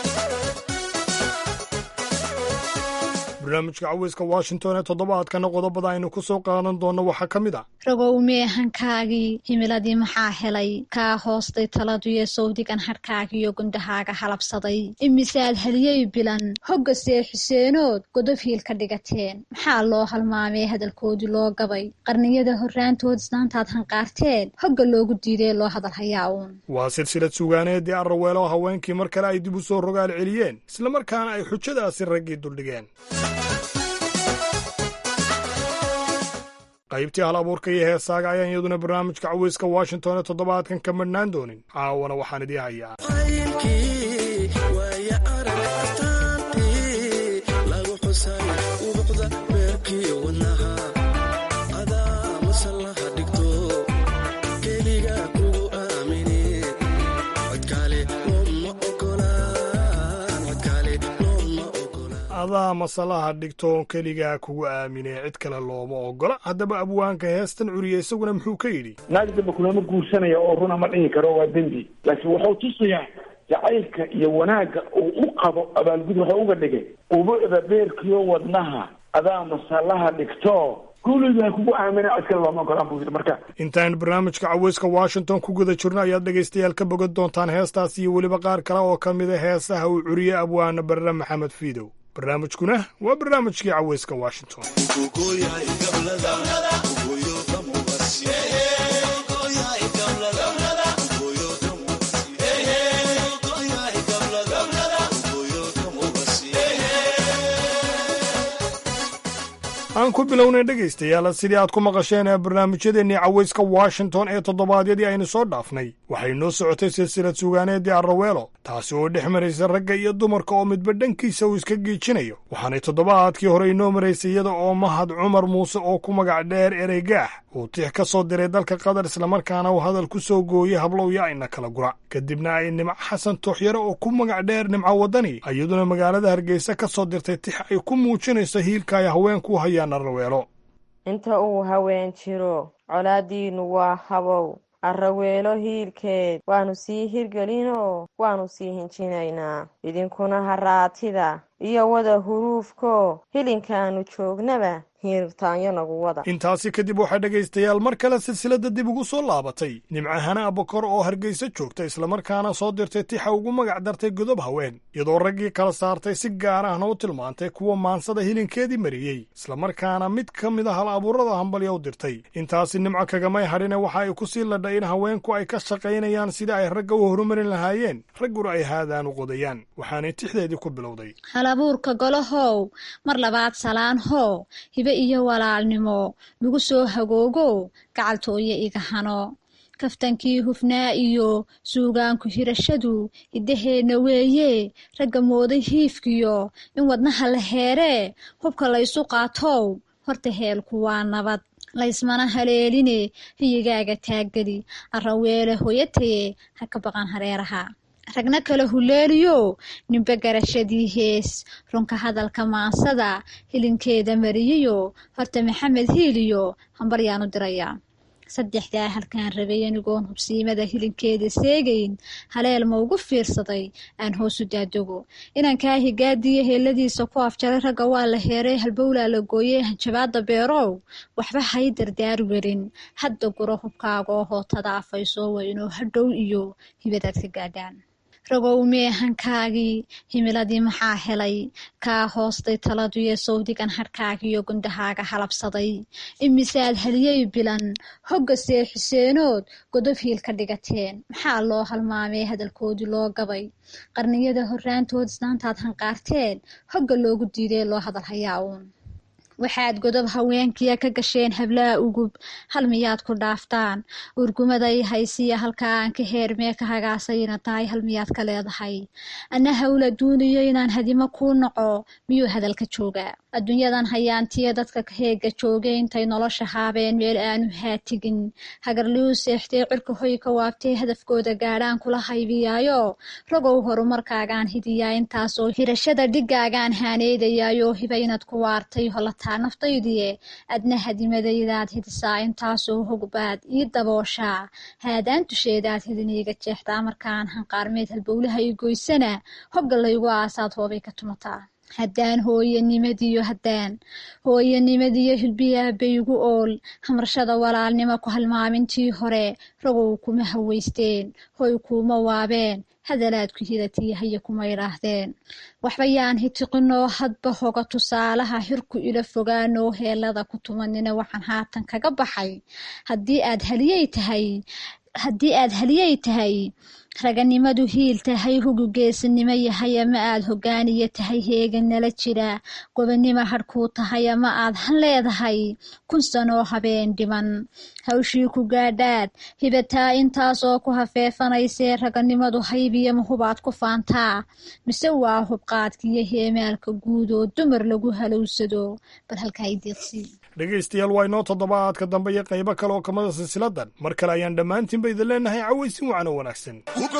barnaamijka caweyska washington ee toddobaadkana qodobada aynu ku soo qaadan doonno waxaa ka mid ah ragow meehankaagii himiladii maxaa helay kaa hoostay taladuyo sawdigan hadhkaagiyo gundahaaga halabsaday imisaad haliyey bilan hogga see xuseenood godob hiil ka dhigateen maxaa loo halmaamee hadalkoodii loo gabay qarniyada horraantood isnaantaad hanqaarteen hogga loogu diidee loo hadalhayaa uun waa silsilad sugaaneedii arraweelo haweenkii mar kale ay dib u soo rogaal celiyeen islamarkaana ay xujadaasi raggii duldhigeen qaybtii hal abuurka iyo heesaaga ayaan iyaduna barnaamijka caweyska washington ee toddobaadkan ka madhnaan doonin caawana waxaan idii hayaa adaa masalaha dhigtoon keligaa kugu aaminee cid kale looma ogola haddaba abwaanka heestan curiya isaguna muxuu ka yidhi naag damba kulama guursanaya oo runa ma dhihi karo waa dembi laakiin wuxuu tusayaa jacaylka iyo wanaagga uu u qabo abaalgud waxuu uga dhigay ubucda beerkiyo wadnaha adaa masalaha dhigto guuligaa kugu aamina cid kale looma ogolaan buu yidhi marka intaan barnaamijka caweyska washington ku guda jirno ayaad dhegaystayaal ka bogan doontaan heestaas iyo weliba qaar kale oo ka mid a heesaha uu curiye abwaana barre maxamed fiidow barnaamijkuna waa barnaamijkii caweyska washington aan ku bilownay dhegaystayaal sidii aad ku maqasheen ee barnaamijyadeennii caweyska washington ee toddobaadyadii aynu soo dhaafnay waxay noo socotay silsilad sugaaneedii arraweelo taasi oo dhex maraysa ragga iyo dumarka oo midba dhankiisa uu iska giijinayo waxaanay toddobaadkii hore inoo maraysay iyada oo mahad cumar muuse oo ku magac dheer ereygaax uu tix ka soo diray dalka qatar islamarkaana uu hadal ku soo gooyey hablowya ayna kala gura kadibna ay nimco xasan tooxyare oo ku magac dheer nimco waddani iyaduna magaalada hargeysa ka soo dirtay tix ay ku muujinayso hiilka ay haweenku u hayaan arraweelo inta uu haween jiro colaaddiinnu waa habow arraweelo hiilkeed waannu sii hirgelinoo waannu sii hinjinaynaa idinkuna haraatida iyo wada huruufko hilinkaannu joognaba hiirtaanyo nagu wada intaasi kadib waxaa dhegaystayaal mar kale silsiladda dib ugu soo laabatay nimcahana abakor oo hargeysa joogta islamarkaana soo dirtay tixa ugu magac dartay godob haween iyadoo raggii kala saartay si gaar ahna u tilmaantay kuwa maansada hilinkeedii mariyey islamarkaana mid ka mid a hal abuurada hambalya u dirtay intaasi nimco kagamay hadhine waxa ay ku sii ladhay in haweenku ay ka shaqaynayaan sidii ay ragga u horumarin lahaayeen ragguna ay haadaan u qodayaan waxaanay tixdeedii ku bilowday halabuurka golahow mar labaad salaan hoo hibe iyo walaalnimo lagu soo hagoogo gacaltooyo iga hano kaftankii hufnaa iyo suugaanku hirashadu hiddaheenna weeye ragga mooday hiifkiyo in wadnaha la heeree hubka laysu qaatow horta heelku waa nabad laysmana haleeline hiyigaaga taaggeli arraweele hoyataye ha ka baqan hareeraha ragna kale huleeliyo nimbe garashadii hees runka hadalka maansada hilinkeeda mariyiyo horta maxamed hiiliyo hambaryaan u dirayaa saddexdaa halkaan rabay anigoon hubsiimada hilinkeeda seegayn haleel ma ugu fiirsaday aan hoosu daadogo inankaa higaadiyo heeladiisa ku afjaray ragga waa la heeray halbowlaa la gooyey hanjabaada beerow waxba hay dardaar werin hadda guro hubkaaga oo hootada afaysoo weynoo hadhow iyo hibadaad ka gaadhaan ragow meehankaagii himiladii maxaa helay kaa hoostay taladuyo sawdigan hadhkaagiyo gundahaaga halabsaday imisaad haliyey bilan hogga see xuseenood godob hiil ka dhigateen maxaa loo halmaamee hadalkoodii loo gabay qarniyada horraantood isnaantaad hanqaarteen hogga loogu diiday loo hadal hayaa uun waxaad godob haweenkiya ka gasheen hablaha ugub hal miyaad ku dhaaftaan urgumaday haysiya halkaa aan ka heermee ka hagaasayna tahay hal miyaad ka leedahay anna hawla duuniyo inaan hadimo kuu naco miyuu hadalka joogaa adduunyadan hayaantiya dadka heega joogay intay nolosha haabeen meel aanu haatigin hagarliyu seextee cirka hoy ka waabtee hadafkooda gaadhaan kula haybiyaayo ragow horumarkaagaan hidiyaa intaasoo hirashada dhigaagaan haaneydayaayo hiba inaad ku waartay holata naftaydiye adna hadimadaydaad hidisaa intaasoo hogbaad ii dabooshaa haadaan tusheedaad hidiniiga jeexdaa markaan hanqaarmeed halbowlaha i goysana hogga laygu aasaad hoobay ka tumataa haddaan hooyanimadiyo haddaan hooyanimadiyo hilbiyaa baygu ool hamarshada walaalnimo ku halmaamintii hore ragow kuma haweysteen hoy kuuma waabeen hadalaad ku hidatii haya kuma idhaahdeen waxba yaan hitiqinoo hadba hoga tusaalaha hirku ila fogaanoo heelada ku tumanina waxaan haatan kaga baxay haddii aad haliyey tahay haddii aad haliyey tahay raganimadu hiil tahay hugu geesinimo yahay ama aad hogaaniya tahay heegan nala jira gobonimo hadhkuu tahay ama aad han leedahay kun sanoo habeen dhiman hawshii ku gaadhaad hibataa intaas oo ku hafeefanaysee raganimadu haybiyo mahubaad ku faantaa mise waa hubqaadkiyo heemaalka guud oo dumar lagu halowsado bal halkaa ideeqsii dhegaystayaal waa inoo toddobaadka dambe iyo qaybo kale oo kamida silsiladan mar kale ayaan dhammaantiinba idin leenahay cawaysin wacan oo wanaagsan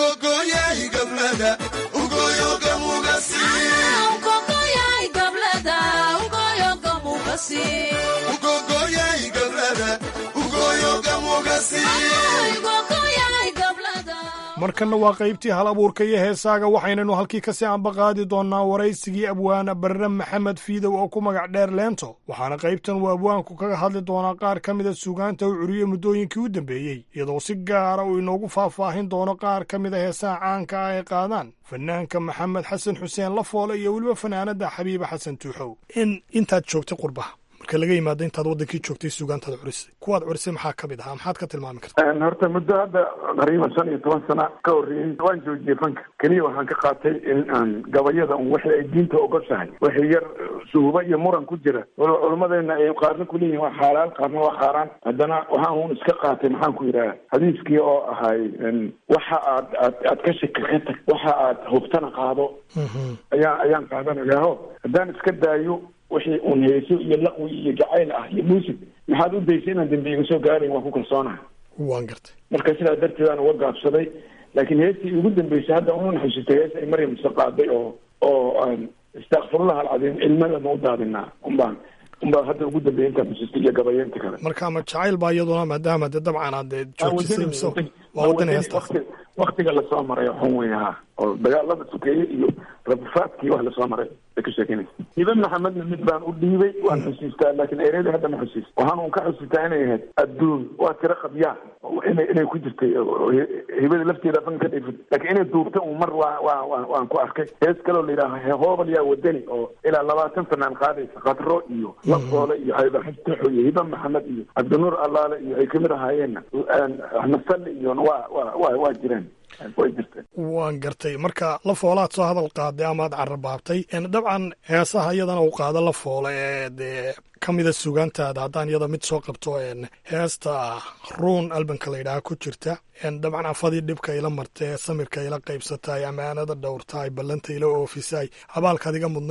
markanna waa qaybtii hal abuurka iyo heesaaga waxaynanu halkii kasii ambaqaadi doonnaa waraysigii abwaana barre maxamed fiidow oo ku magac dheer leento waxaana qaybtan uu abwaanku kaga hadli doonaa qaar ka mida suugaanta uu curiye muddooyinkii u dambeeyey iyadoo si gaara uu inoogu faahfaahin doono qaar ka mida heesaha caanka ah ay qaadaan fanaanka maxamed xasan xuseen lafoole iyo weliba fanaanada xabiiba xasan tuuxow in intaad joogtay qurbaha marka laga yimaado intaad wadankii joogtay suugaantaad curisay kuwaad curisay maxaa ka mid ahaa maxaad ka tilmaami kartaa horta muddo hadda qariiban shan iyo toban sana ka horreeyey waan joojiyey fanka keliya waxaan ka qaatay in aan gabayada un wixii ay diinta ogoshahay wixii yar suhuba iyo muran ku jira waliba culimmadeena ay qaarna kuleeyihin waa xaalaal qaarna waa xaaraan haddana waxaan un iska qaatay maxaan ku yidhaha hadiiskii oo ahay waxa aad aad aad ka shaki ka tag waxa aad hubtana qaado ayaan ayaan qaadanayaaho haddaan iska daayo wixii uun heeso iyo laqwi iyo jacayl ah iyo muusig maxaad u daysay inaan dambi iga soo gaarayn waan ku kalsoonaha waan gartay marka sidaa darteedaan uga gaabsaday laakiin heestii ugu dambeysay hadda una xusitay hees ay maryam isa qaaday oo oo aan istakfirullah alcadiim cilmada ma u daadinaa unbaan unbaa hadda ugu dambeeyay intaan xusistay iyo gabayeenta kale marka ama jacayl baa iyaduna maadaama dee dabcan aad joojisay mise waa wadani heestaas waktiga lasoo maray xun wey ha oo dagaalada sokeeye iyo rabufaadkii wax lasoo maray bay ka sheekeynaysa hibe maxamedna mid baan u dhiibay waan xusiistaa laakiin ereydii hadda ma xusiis waxaan un ka xusiistaa inay ahayd adduun waa tiro qabyaa ina inay ku jirtay hibada lafteeda fan ka dhifid laakiin inay duurta un mar waa waa waa waan ku arkay hees kaloo la yidhaaha hehoobal yaa wadani oo ilaa labaatan fanaan qaadaysa katro iyo lafoole iyo xaybaxastaxo iyo hibe maxamed iyo cabdinuur allaale iyo ay kamid ahaayeenna axmed salli iyona waa waa waa waa jireen way jirteen waan gartay marka la foolaad soo hadal qaaday amaad carabaabtay dabcan heesaha iyadana uu qaado la foole ee dee ka mida sugaantaada haddaan iyada mid soo qabto heesta ruun albanka la yidhaaha ku jirta dabcan afadii dhibka ila martee samirka ila qaybsataay amaanada dhowrtaay ballanta ila oofisaay abaalkaad iga mudnayd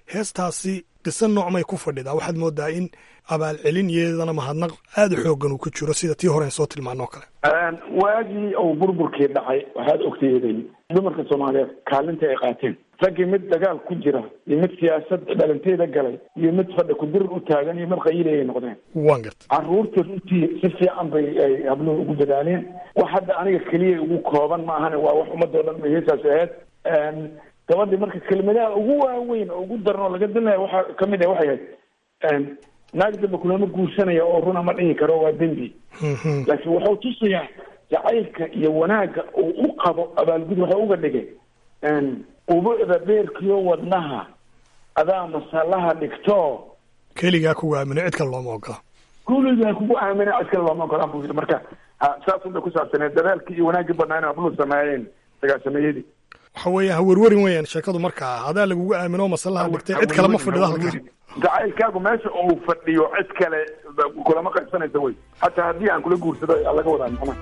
heestaasi qiso noocmay ku fadhidaa waxaad moodaa in abaalcelin iyadana mahadnaq aada u xoogan uu ku jiro sida tii hore soo tilmaanoo kale waagii uu burburkii dhacay waxaad ogteeday dumarka soomaaliyeed kaalinta ay qaateen raggii mid dagaal ku jira iyo mid siyaasad dhalanteeda galay iyo mid fadhi kudirir u taagan iyo mid qayilay ay noqdeen waan garta caruurta runtii si fiican bay ay habluhu ugu dadaaleen wax hadda aniga keliya ugu kooban ma ahane waa wax ummadoo dhan bay heesaas ahayd gabadhii marka kelmadaha ugu waaweyn oo ugu daran oo laga dilnaya waxaa kamid ah waxay ahayd naag damba kulama guursanaya oo runa ma dhihi karo waa dembi laakiin wuxuu tusayaa jacaylka iyo wanaagga uu u qabo abaalgud waxa uga dhigay ubucda beerkiyo wadnaha adaa masalaha dhigto keligaa kugu aamino cid kale looma ogola kuligaa kugu aamina cid kale looma ogolaan buu yidhi marka saas unbay ku saabsaneed dadaalkii iyo wanaaggii badnaa in ablu sameeyeen sagaasameeyadii waxa weeye ha werwerin weeyaan sheekadu markaa hadaa lagugu aamino masalaha dhigtay cid kale ma fadhido halka jacaylkaagu meesha uu fadhiyo cid kale kulama qaybsanaysa wey hataa haddii aan kula guursado laga wadaa macnaha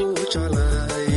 ku jeclahay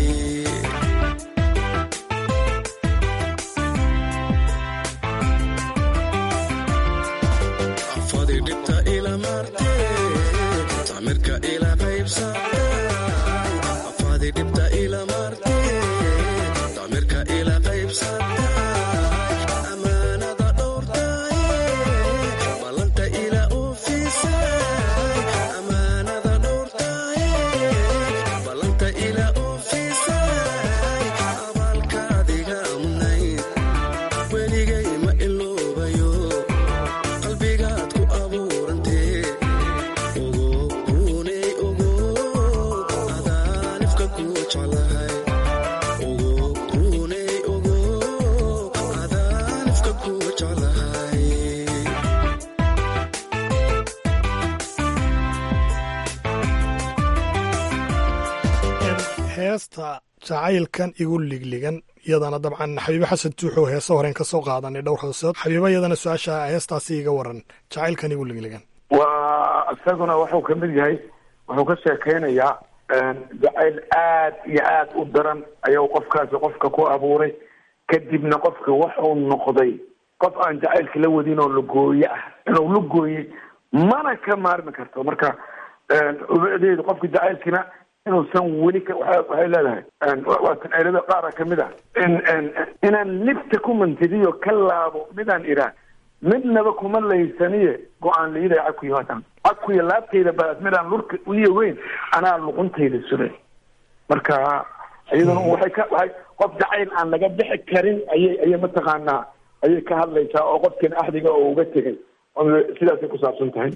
afadi dhibta ila marte tamirka ila qaybsatay afadi dhibta ila marte tamirka ila qaybsatay amaanada dhowrtay ballanta ila oofisay amaanada dhowrtay ballanta ila oofisay abaalkaadiga mudnayd weligay ma iloobayo qalbigaad ku abuurantee ogo runey ogo adaanifka ku jeclahay ogo runey ogo adaanifka ku jeclahay heesta jacaylkan igu ligligan iyadana dabcan xabiibe xasan tuuxoo heesa horeen ka soo qaadanay dhowr hoosood xabiiba iyadana su-aasha heestaasi iga waran jacaylkan igu ligligan waa isaguna wuxuu ka mid yahay wuxuu ka sheekaynayaa jacayl aad iyo aad u daran ayuu qofkaasi qofka ku abuuray kadibna qofka wuxuu noqday qof aan jacaylka la wadin oo lagooye ah inuu la gooyey mana ka maarmi karto marka ubadeedu qofka jacaylkina inuusan weli ka waxa- waxay leedahay waa tanceelada qaara kamid ah in inaan libta ku mantidiyo ka laabo midaan iraa midnaba kuma laysaniye go-aan liiday caku yimaadaan cakuya laabtayda baad midaan lurka iyo weyn anaa luquntayda sure marka iyaduna waxay ka waxay qof jacayl aan laga bixi karin ayay ayay mataqaanaa ayay ka hadlaysaa oo qofkan axdiga oo uga tegay oo sidaasay ku saabsan tahay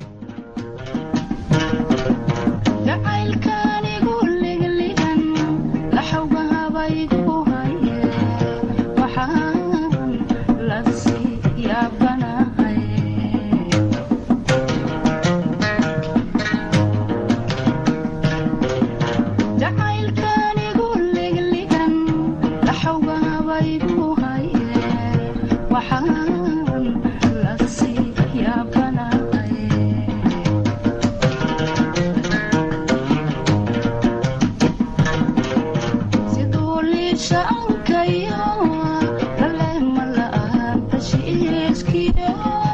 jacaylkaanigu ligligan laxawga habaygu haye waxaan la sii yaabanahay jacaylkaanigu ligligan laxawga habaygu haye waxaan la sii yaabanahay siduu liishaankayo laleema la'aan heshiiskiyo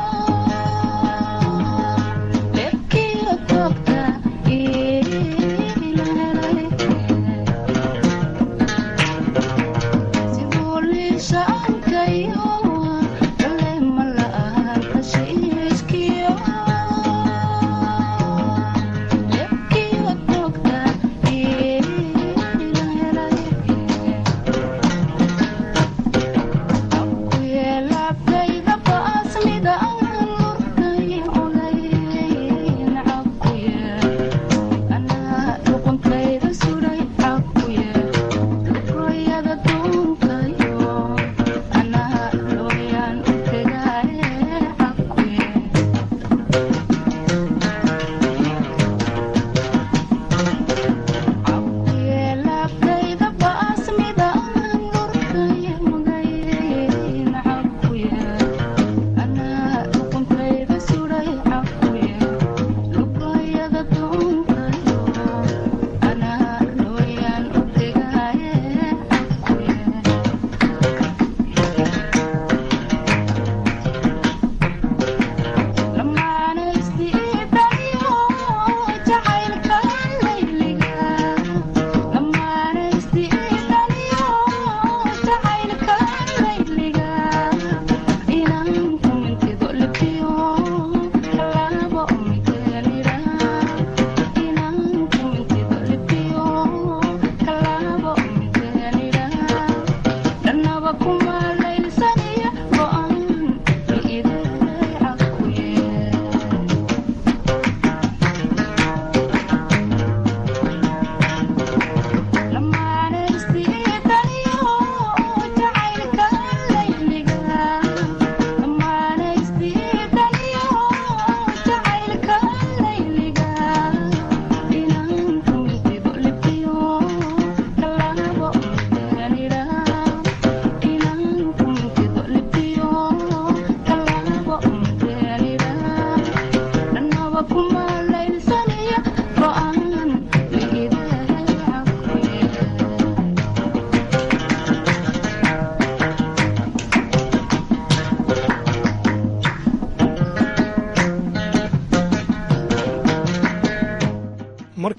leebkiyo toobta ila helay siduu liishaankayo laleema la'aan heshiiskiyo leebkiyo toobta ila helay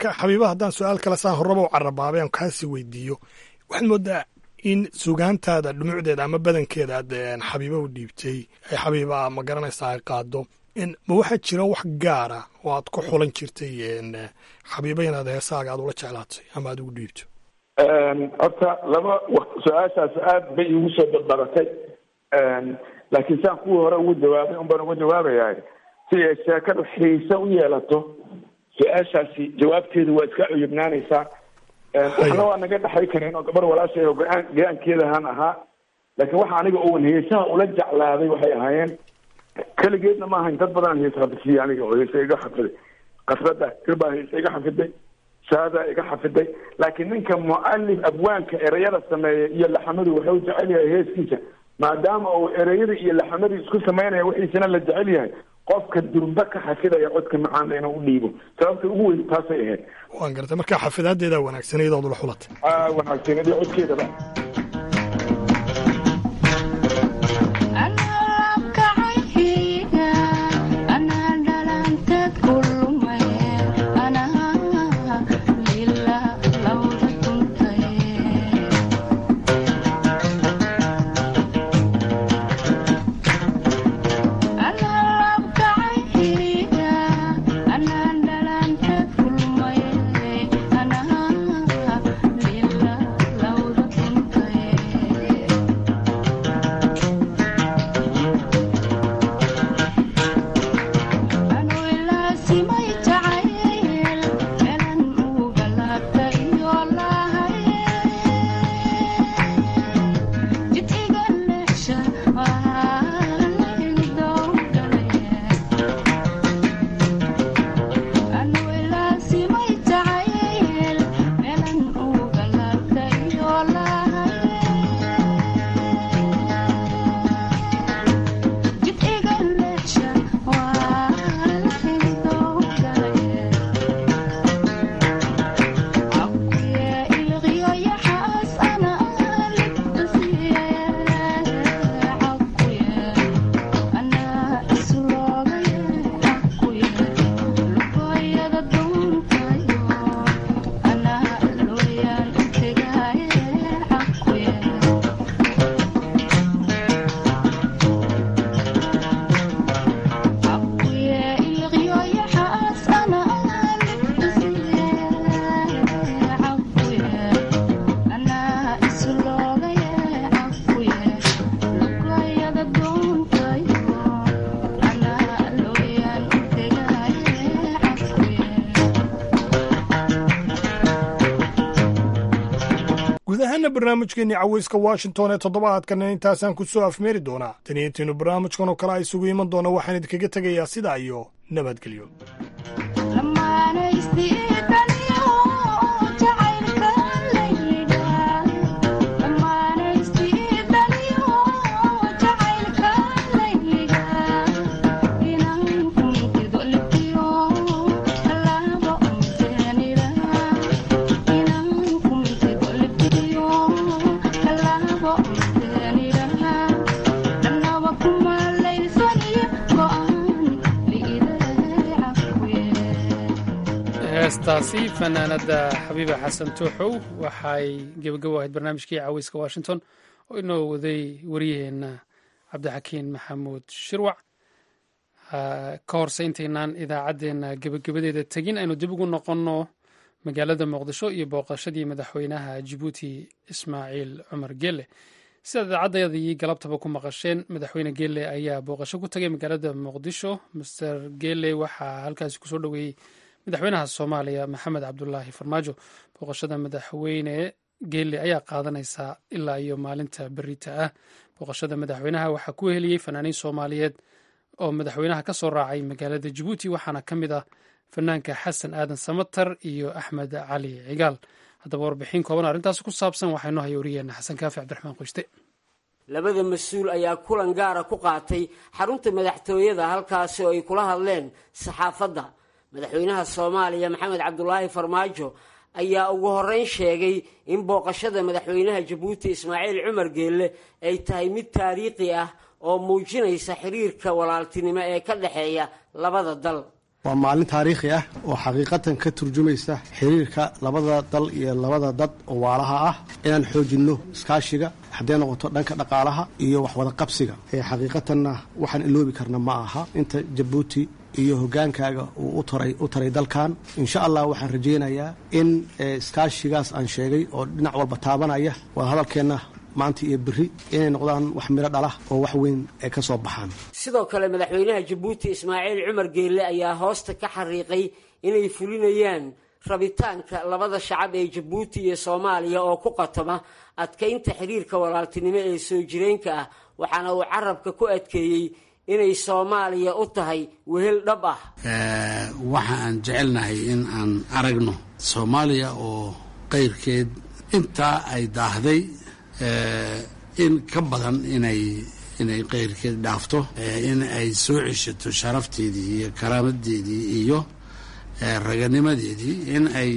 marka xabiiba haddaan su-aal kale saa horraba u carabaabay aan kaasi weydiiyo waxaad moodaa in sugaantaada dhumucdeeda ama badankeeda aad een, xabiiba u dhiibtay ay xabiiba ma garanaysaa ay qaado in ma waxaa jira wax gaara oo aad ku xulan jirtay een, xabiiba inaad heesaaga aad ula jeclaatay ama aad ugu dhiibto horta laba waqt su-aashaas aad bay iigu soo badbadatay laakiin saan kuwii hore ugu jawaabay un baan uga jawaabayaa si ay sheekadu xiise u yeelato su-aashaasi jawaabteedu waa iska cuyubnaanaysaa waxna waa naga dhexay kareen oo gabar walaashay oo go-aan go-aankeedahan ahaa laakiin waxa aniga oon heesaha ula jeclaaday waxay ahaayeen keligeedna ma ahayn dad badan hees xafidsiiya aniga oo heesa iga xafiday kasrada kirbaa heesa iga xafiday shaadaa iga xafiday laakiin ninka mualif abwaanka ereyada sameeya iyo laxamadu wuxuu jecel yahay heeskiisa maadaama uu ereyada iyo laxamadu isku samaynaya wixiisana la jecel yahay qofka durba ka xafidaya codka macaana inuu u dhiibo sababta ugu weyn taasay ahayd waan gartay marka xafidaadeedaa wanaagsan iyadoo ula xulatay aa wanaagsanadii codkeedaba guud ahaana barnaamijkeenii caweyska washington ee toddobaadkana intaasaan ku soo afmeeri doonaa tani intiinu barnaamijkan oo kale a isugu iman doona waxaan idinkaga tegayaa sidaa iyo nabadgelyo heestaasi fanaanada xabiiba xasan tuuxow waxay gebagabo ahayd barnaamijkii caweyska washington oo inoo waday waryaheena cabdixakiin maxamuud shirwac ka horse intaynaan idaacaddeenna gebagabadeeda tegin aynu dib ugu noqonno magaalada muqdisho iyo booqashadii madaxweynaha jibuuti ismaaciil cumar gelle sidaad idaacadayadii galabtaba ku maqasheen madaxweyne gelle ayaa booqasho ku tagay magaalada muqdisho master gelle waxaa halkaasi kusoo dhoweeyey madaxweynaha soomaaliya maxamed cabdulaahi farmaajo booqashada madaxweyne geelle ayaa qaadanaysaa ilaa iyo maalinta berita ah booqashada madaxweynaha waxaa ku heliyey fanaaniin soomaaliyeed oo madaxweynaha ka soo raacay magaalada jabuuti waxaana ka mid ah fanaanka xasan aadan samatar iyo axmed cali cigaal haddaba warbixin kooban arrintaasi ku saabsan waxaa inoo haya wariyeena xasan kaafi cabdiraxmaan qoyste labada mas-uul ayaa kulan gaara ku qaatay xarunta madaxtooyada halkaasi oo ay kula hadleen saxaafadda madaxweynaha soomaaliya maxamed cabdulaahi farmaajo ayaa ugu horeyn sheegay in booqashada madaxweynaha jabuuti ismaaciil cumar geelle ay tahay mid taariikhi ah oo muujinaysa xiriirka walaaltinimo ee ka dhexeeya labada dal waa maalin taariikhi ah oo xaqiiqatan ka turjumaysa xiriirka labada dal iyo labada dad oo waalaha ah inaan xoojinno iskaashiga hadday noqoto dhanka dhaqaalaha iyo waxwada qabsiga ee xaqiiqatanna waxaan iloobi karna ma aha inta jabuuti iyo hogaankaaga uu u taray u taray dalkan insha allah waxaan rajaynayaa in iskaashigaas aan sheegay oo dhinac walba taabanaya wada hadalkeenna maanta iyo berri inay noqdaan wax miro dhalah oo wax weyn ay ka soo baxaan sidoo kale madaxweynaha jabuuti ismaaciil cumar geelle ayaa hoosta ka xariiqay inay fulinayaan rabitaanka labada shacab ee jabuuti iyo soomaaliya oo ku qatoma adkaynta xiriirka walaaltinimo ee soo jireenka ah waxaana uu carabka ku adkeeyey inay soomaaliya u tahay wehel dhab ah waxa aan jecelnahay in aan aragno soomaaliya oo qayrkeed intaa ay daahday in ka badan inay inay qayrkeed dhaafto in ay soo ceshato sharafteedii iyo karaamadeedii iyo raganimadeedii in ay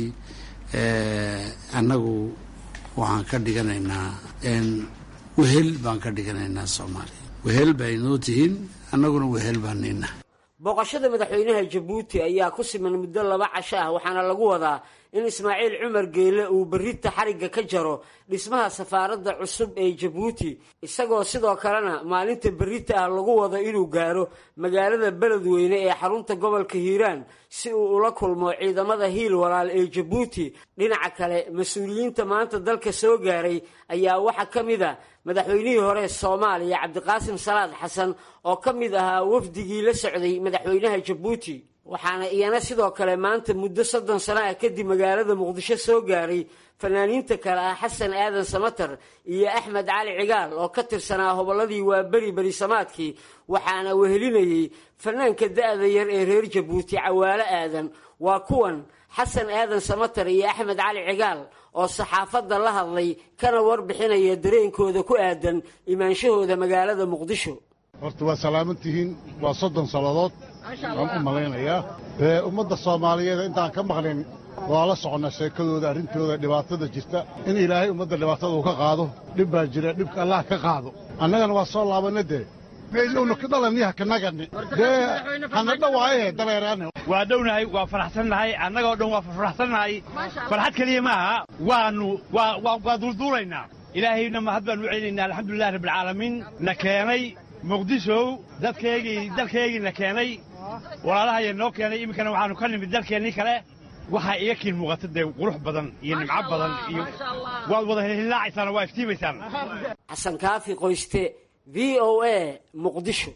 annagu waxaan ka dhiganaynaa wehel baan ka dhiganaynaa soomaaliya wehel bay noo tihiin annaguna wehel baan nina booqashada madaxweynaha jabuuti ayaa ku siman muddo laba casho ah waxaana lagu wadaa in ismaaciil cumar geele uu berrita xarigga ka jaro dhismaha safaaradda cusub ee jabuuti isagoo sidoo kalena maalinta berrita ah lagu wado inuu gaaro magaalada beledweyne ee xarunta gobolka hiiraan si uu ula kulmo ciidamada hiil walaal ee jabuuti dhinaca kale mas-uuliyiinta maanta dalka soo gaaray ayaa waxaa ka mid a madaxweynihii hore soomaaliya cabdiqaasim salaad xasan oo ka mid ahaa wafdigii la socday madaxweynaha jabuuti waxaana iyana sidoo kale maanta muddo soddon sano ah kadib magaalada muqdisho soo gaaray fanaaniinta kale ah xasan aadan samatar iyo axmed cali cigaal oo ka tirsanaa hobolladii waa beri berisamaadkii waxaana wehelinayey fanaanka da-da yar ee reer jabuuti cawaalo aadan waa kuwan xasan aadan samatar iyo axmed cali cigaal oo saxaafadda la hadlay kana warbixinaya dareenkooda ku aadan imaanshahooda magaalada muqdisho horta waa salaaman tihiin waa soddon sannadood waan u malaynayaa ummadda soomaaliyeed intaan ka maqlin waa la soconnaa sheekadooda arrintooda dhibaatada jirta in ilaahay ummadda dhibaatada uu ka qaado dhib baa jira dhibka allah ka qaado annagana waa soo laabanna dee meelowna ka dhalaniyaha kanagani dee hana dhawaaye daleeraane waa dhownahay waa faraxsannahay annagoo dhan waa faraxsannahay farxad keliya maaha waannu waa duulduulaynaa ilaahayna mahad baanu u celinaynaa alxamdulilahi rabbilcaalamiin na keenay muqdishow dadkaygii dalkaygiina keenay walaalahaya noo keenay iminkana waxaannu ka nimid dalkeennii kale waxaa iga kiin muuqata dee qurux badan iyo nimco badan iyo waad wada hilhilaacaysaana waa iftiimaysaan xasan kaafi qoyste v o a muqdisho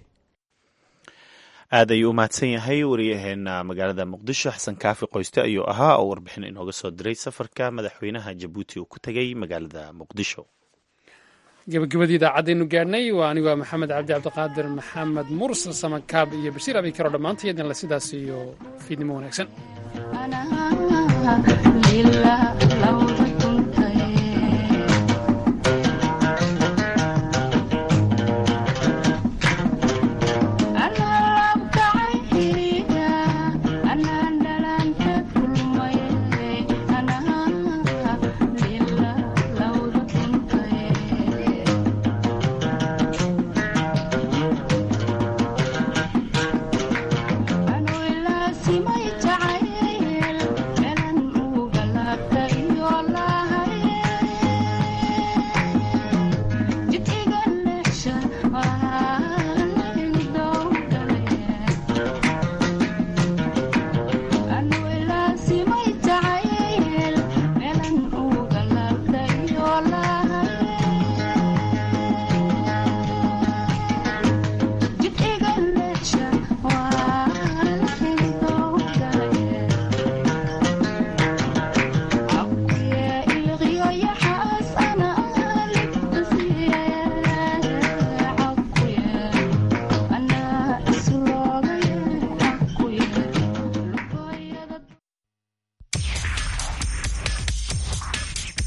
aad ayuu u mahadsan yahay wariyaheena magaalada muqdisho xasan kaafi qoyste ayuu ahaa oo warbixin inooga soo diray safarka madaxweynaha jabuuti uu ku tegay magaalada muqdisho gabagabadii idaacaddeenu gaadhnay waa anigoo maxamed cabdi cabdiqaadir maxamed mursal samakaab iyo bashiir abikaro dhammaantay idinle sidaas iyo fiidnimo wanaagsan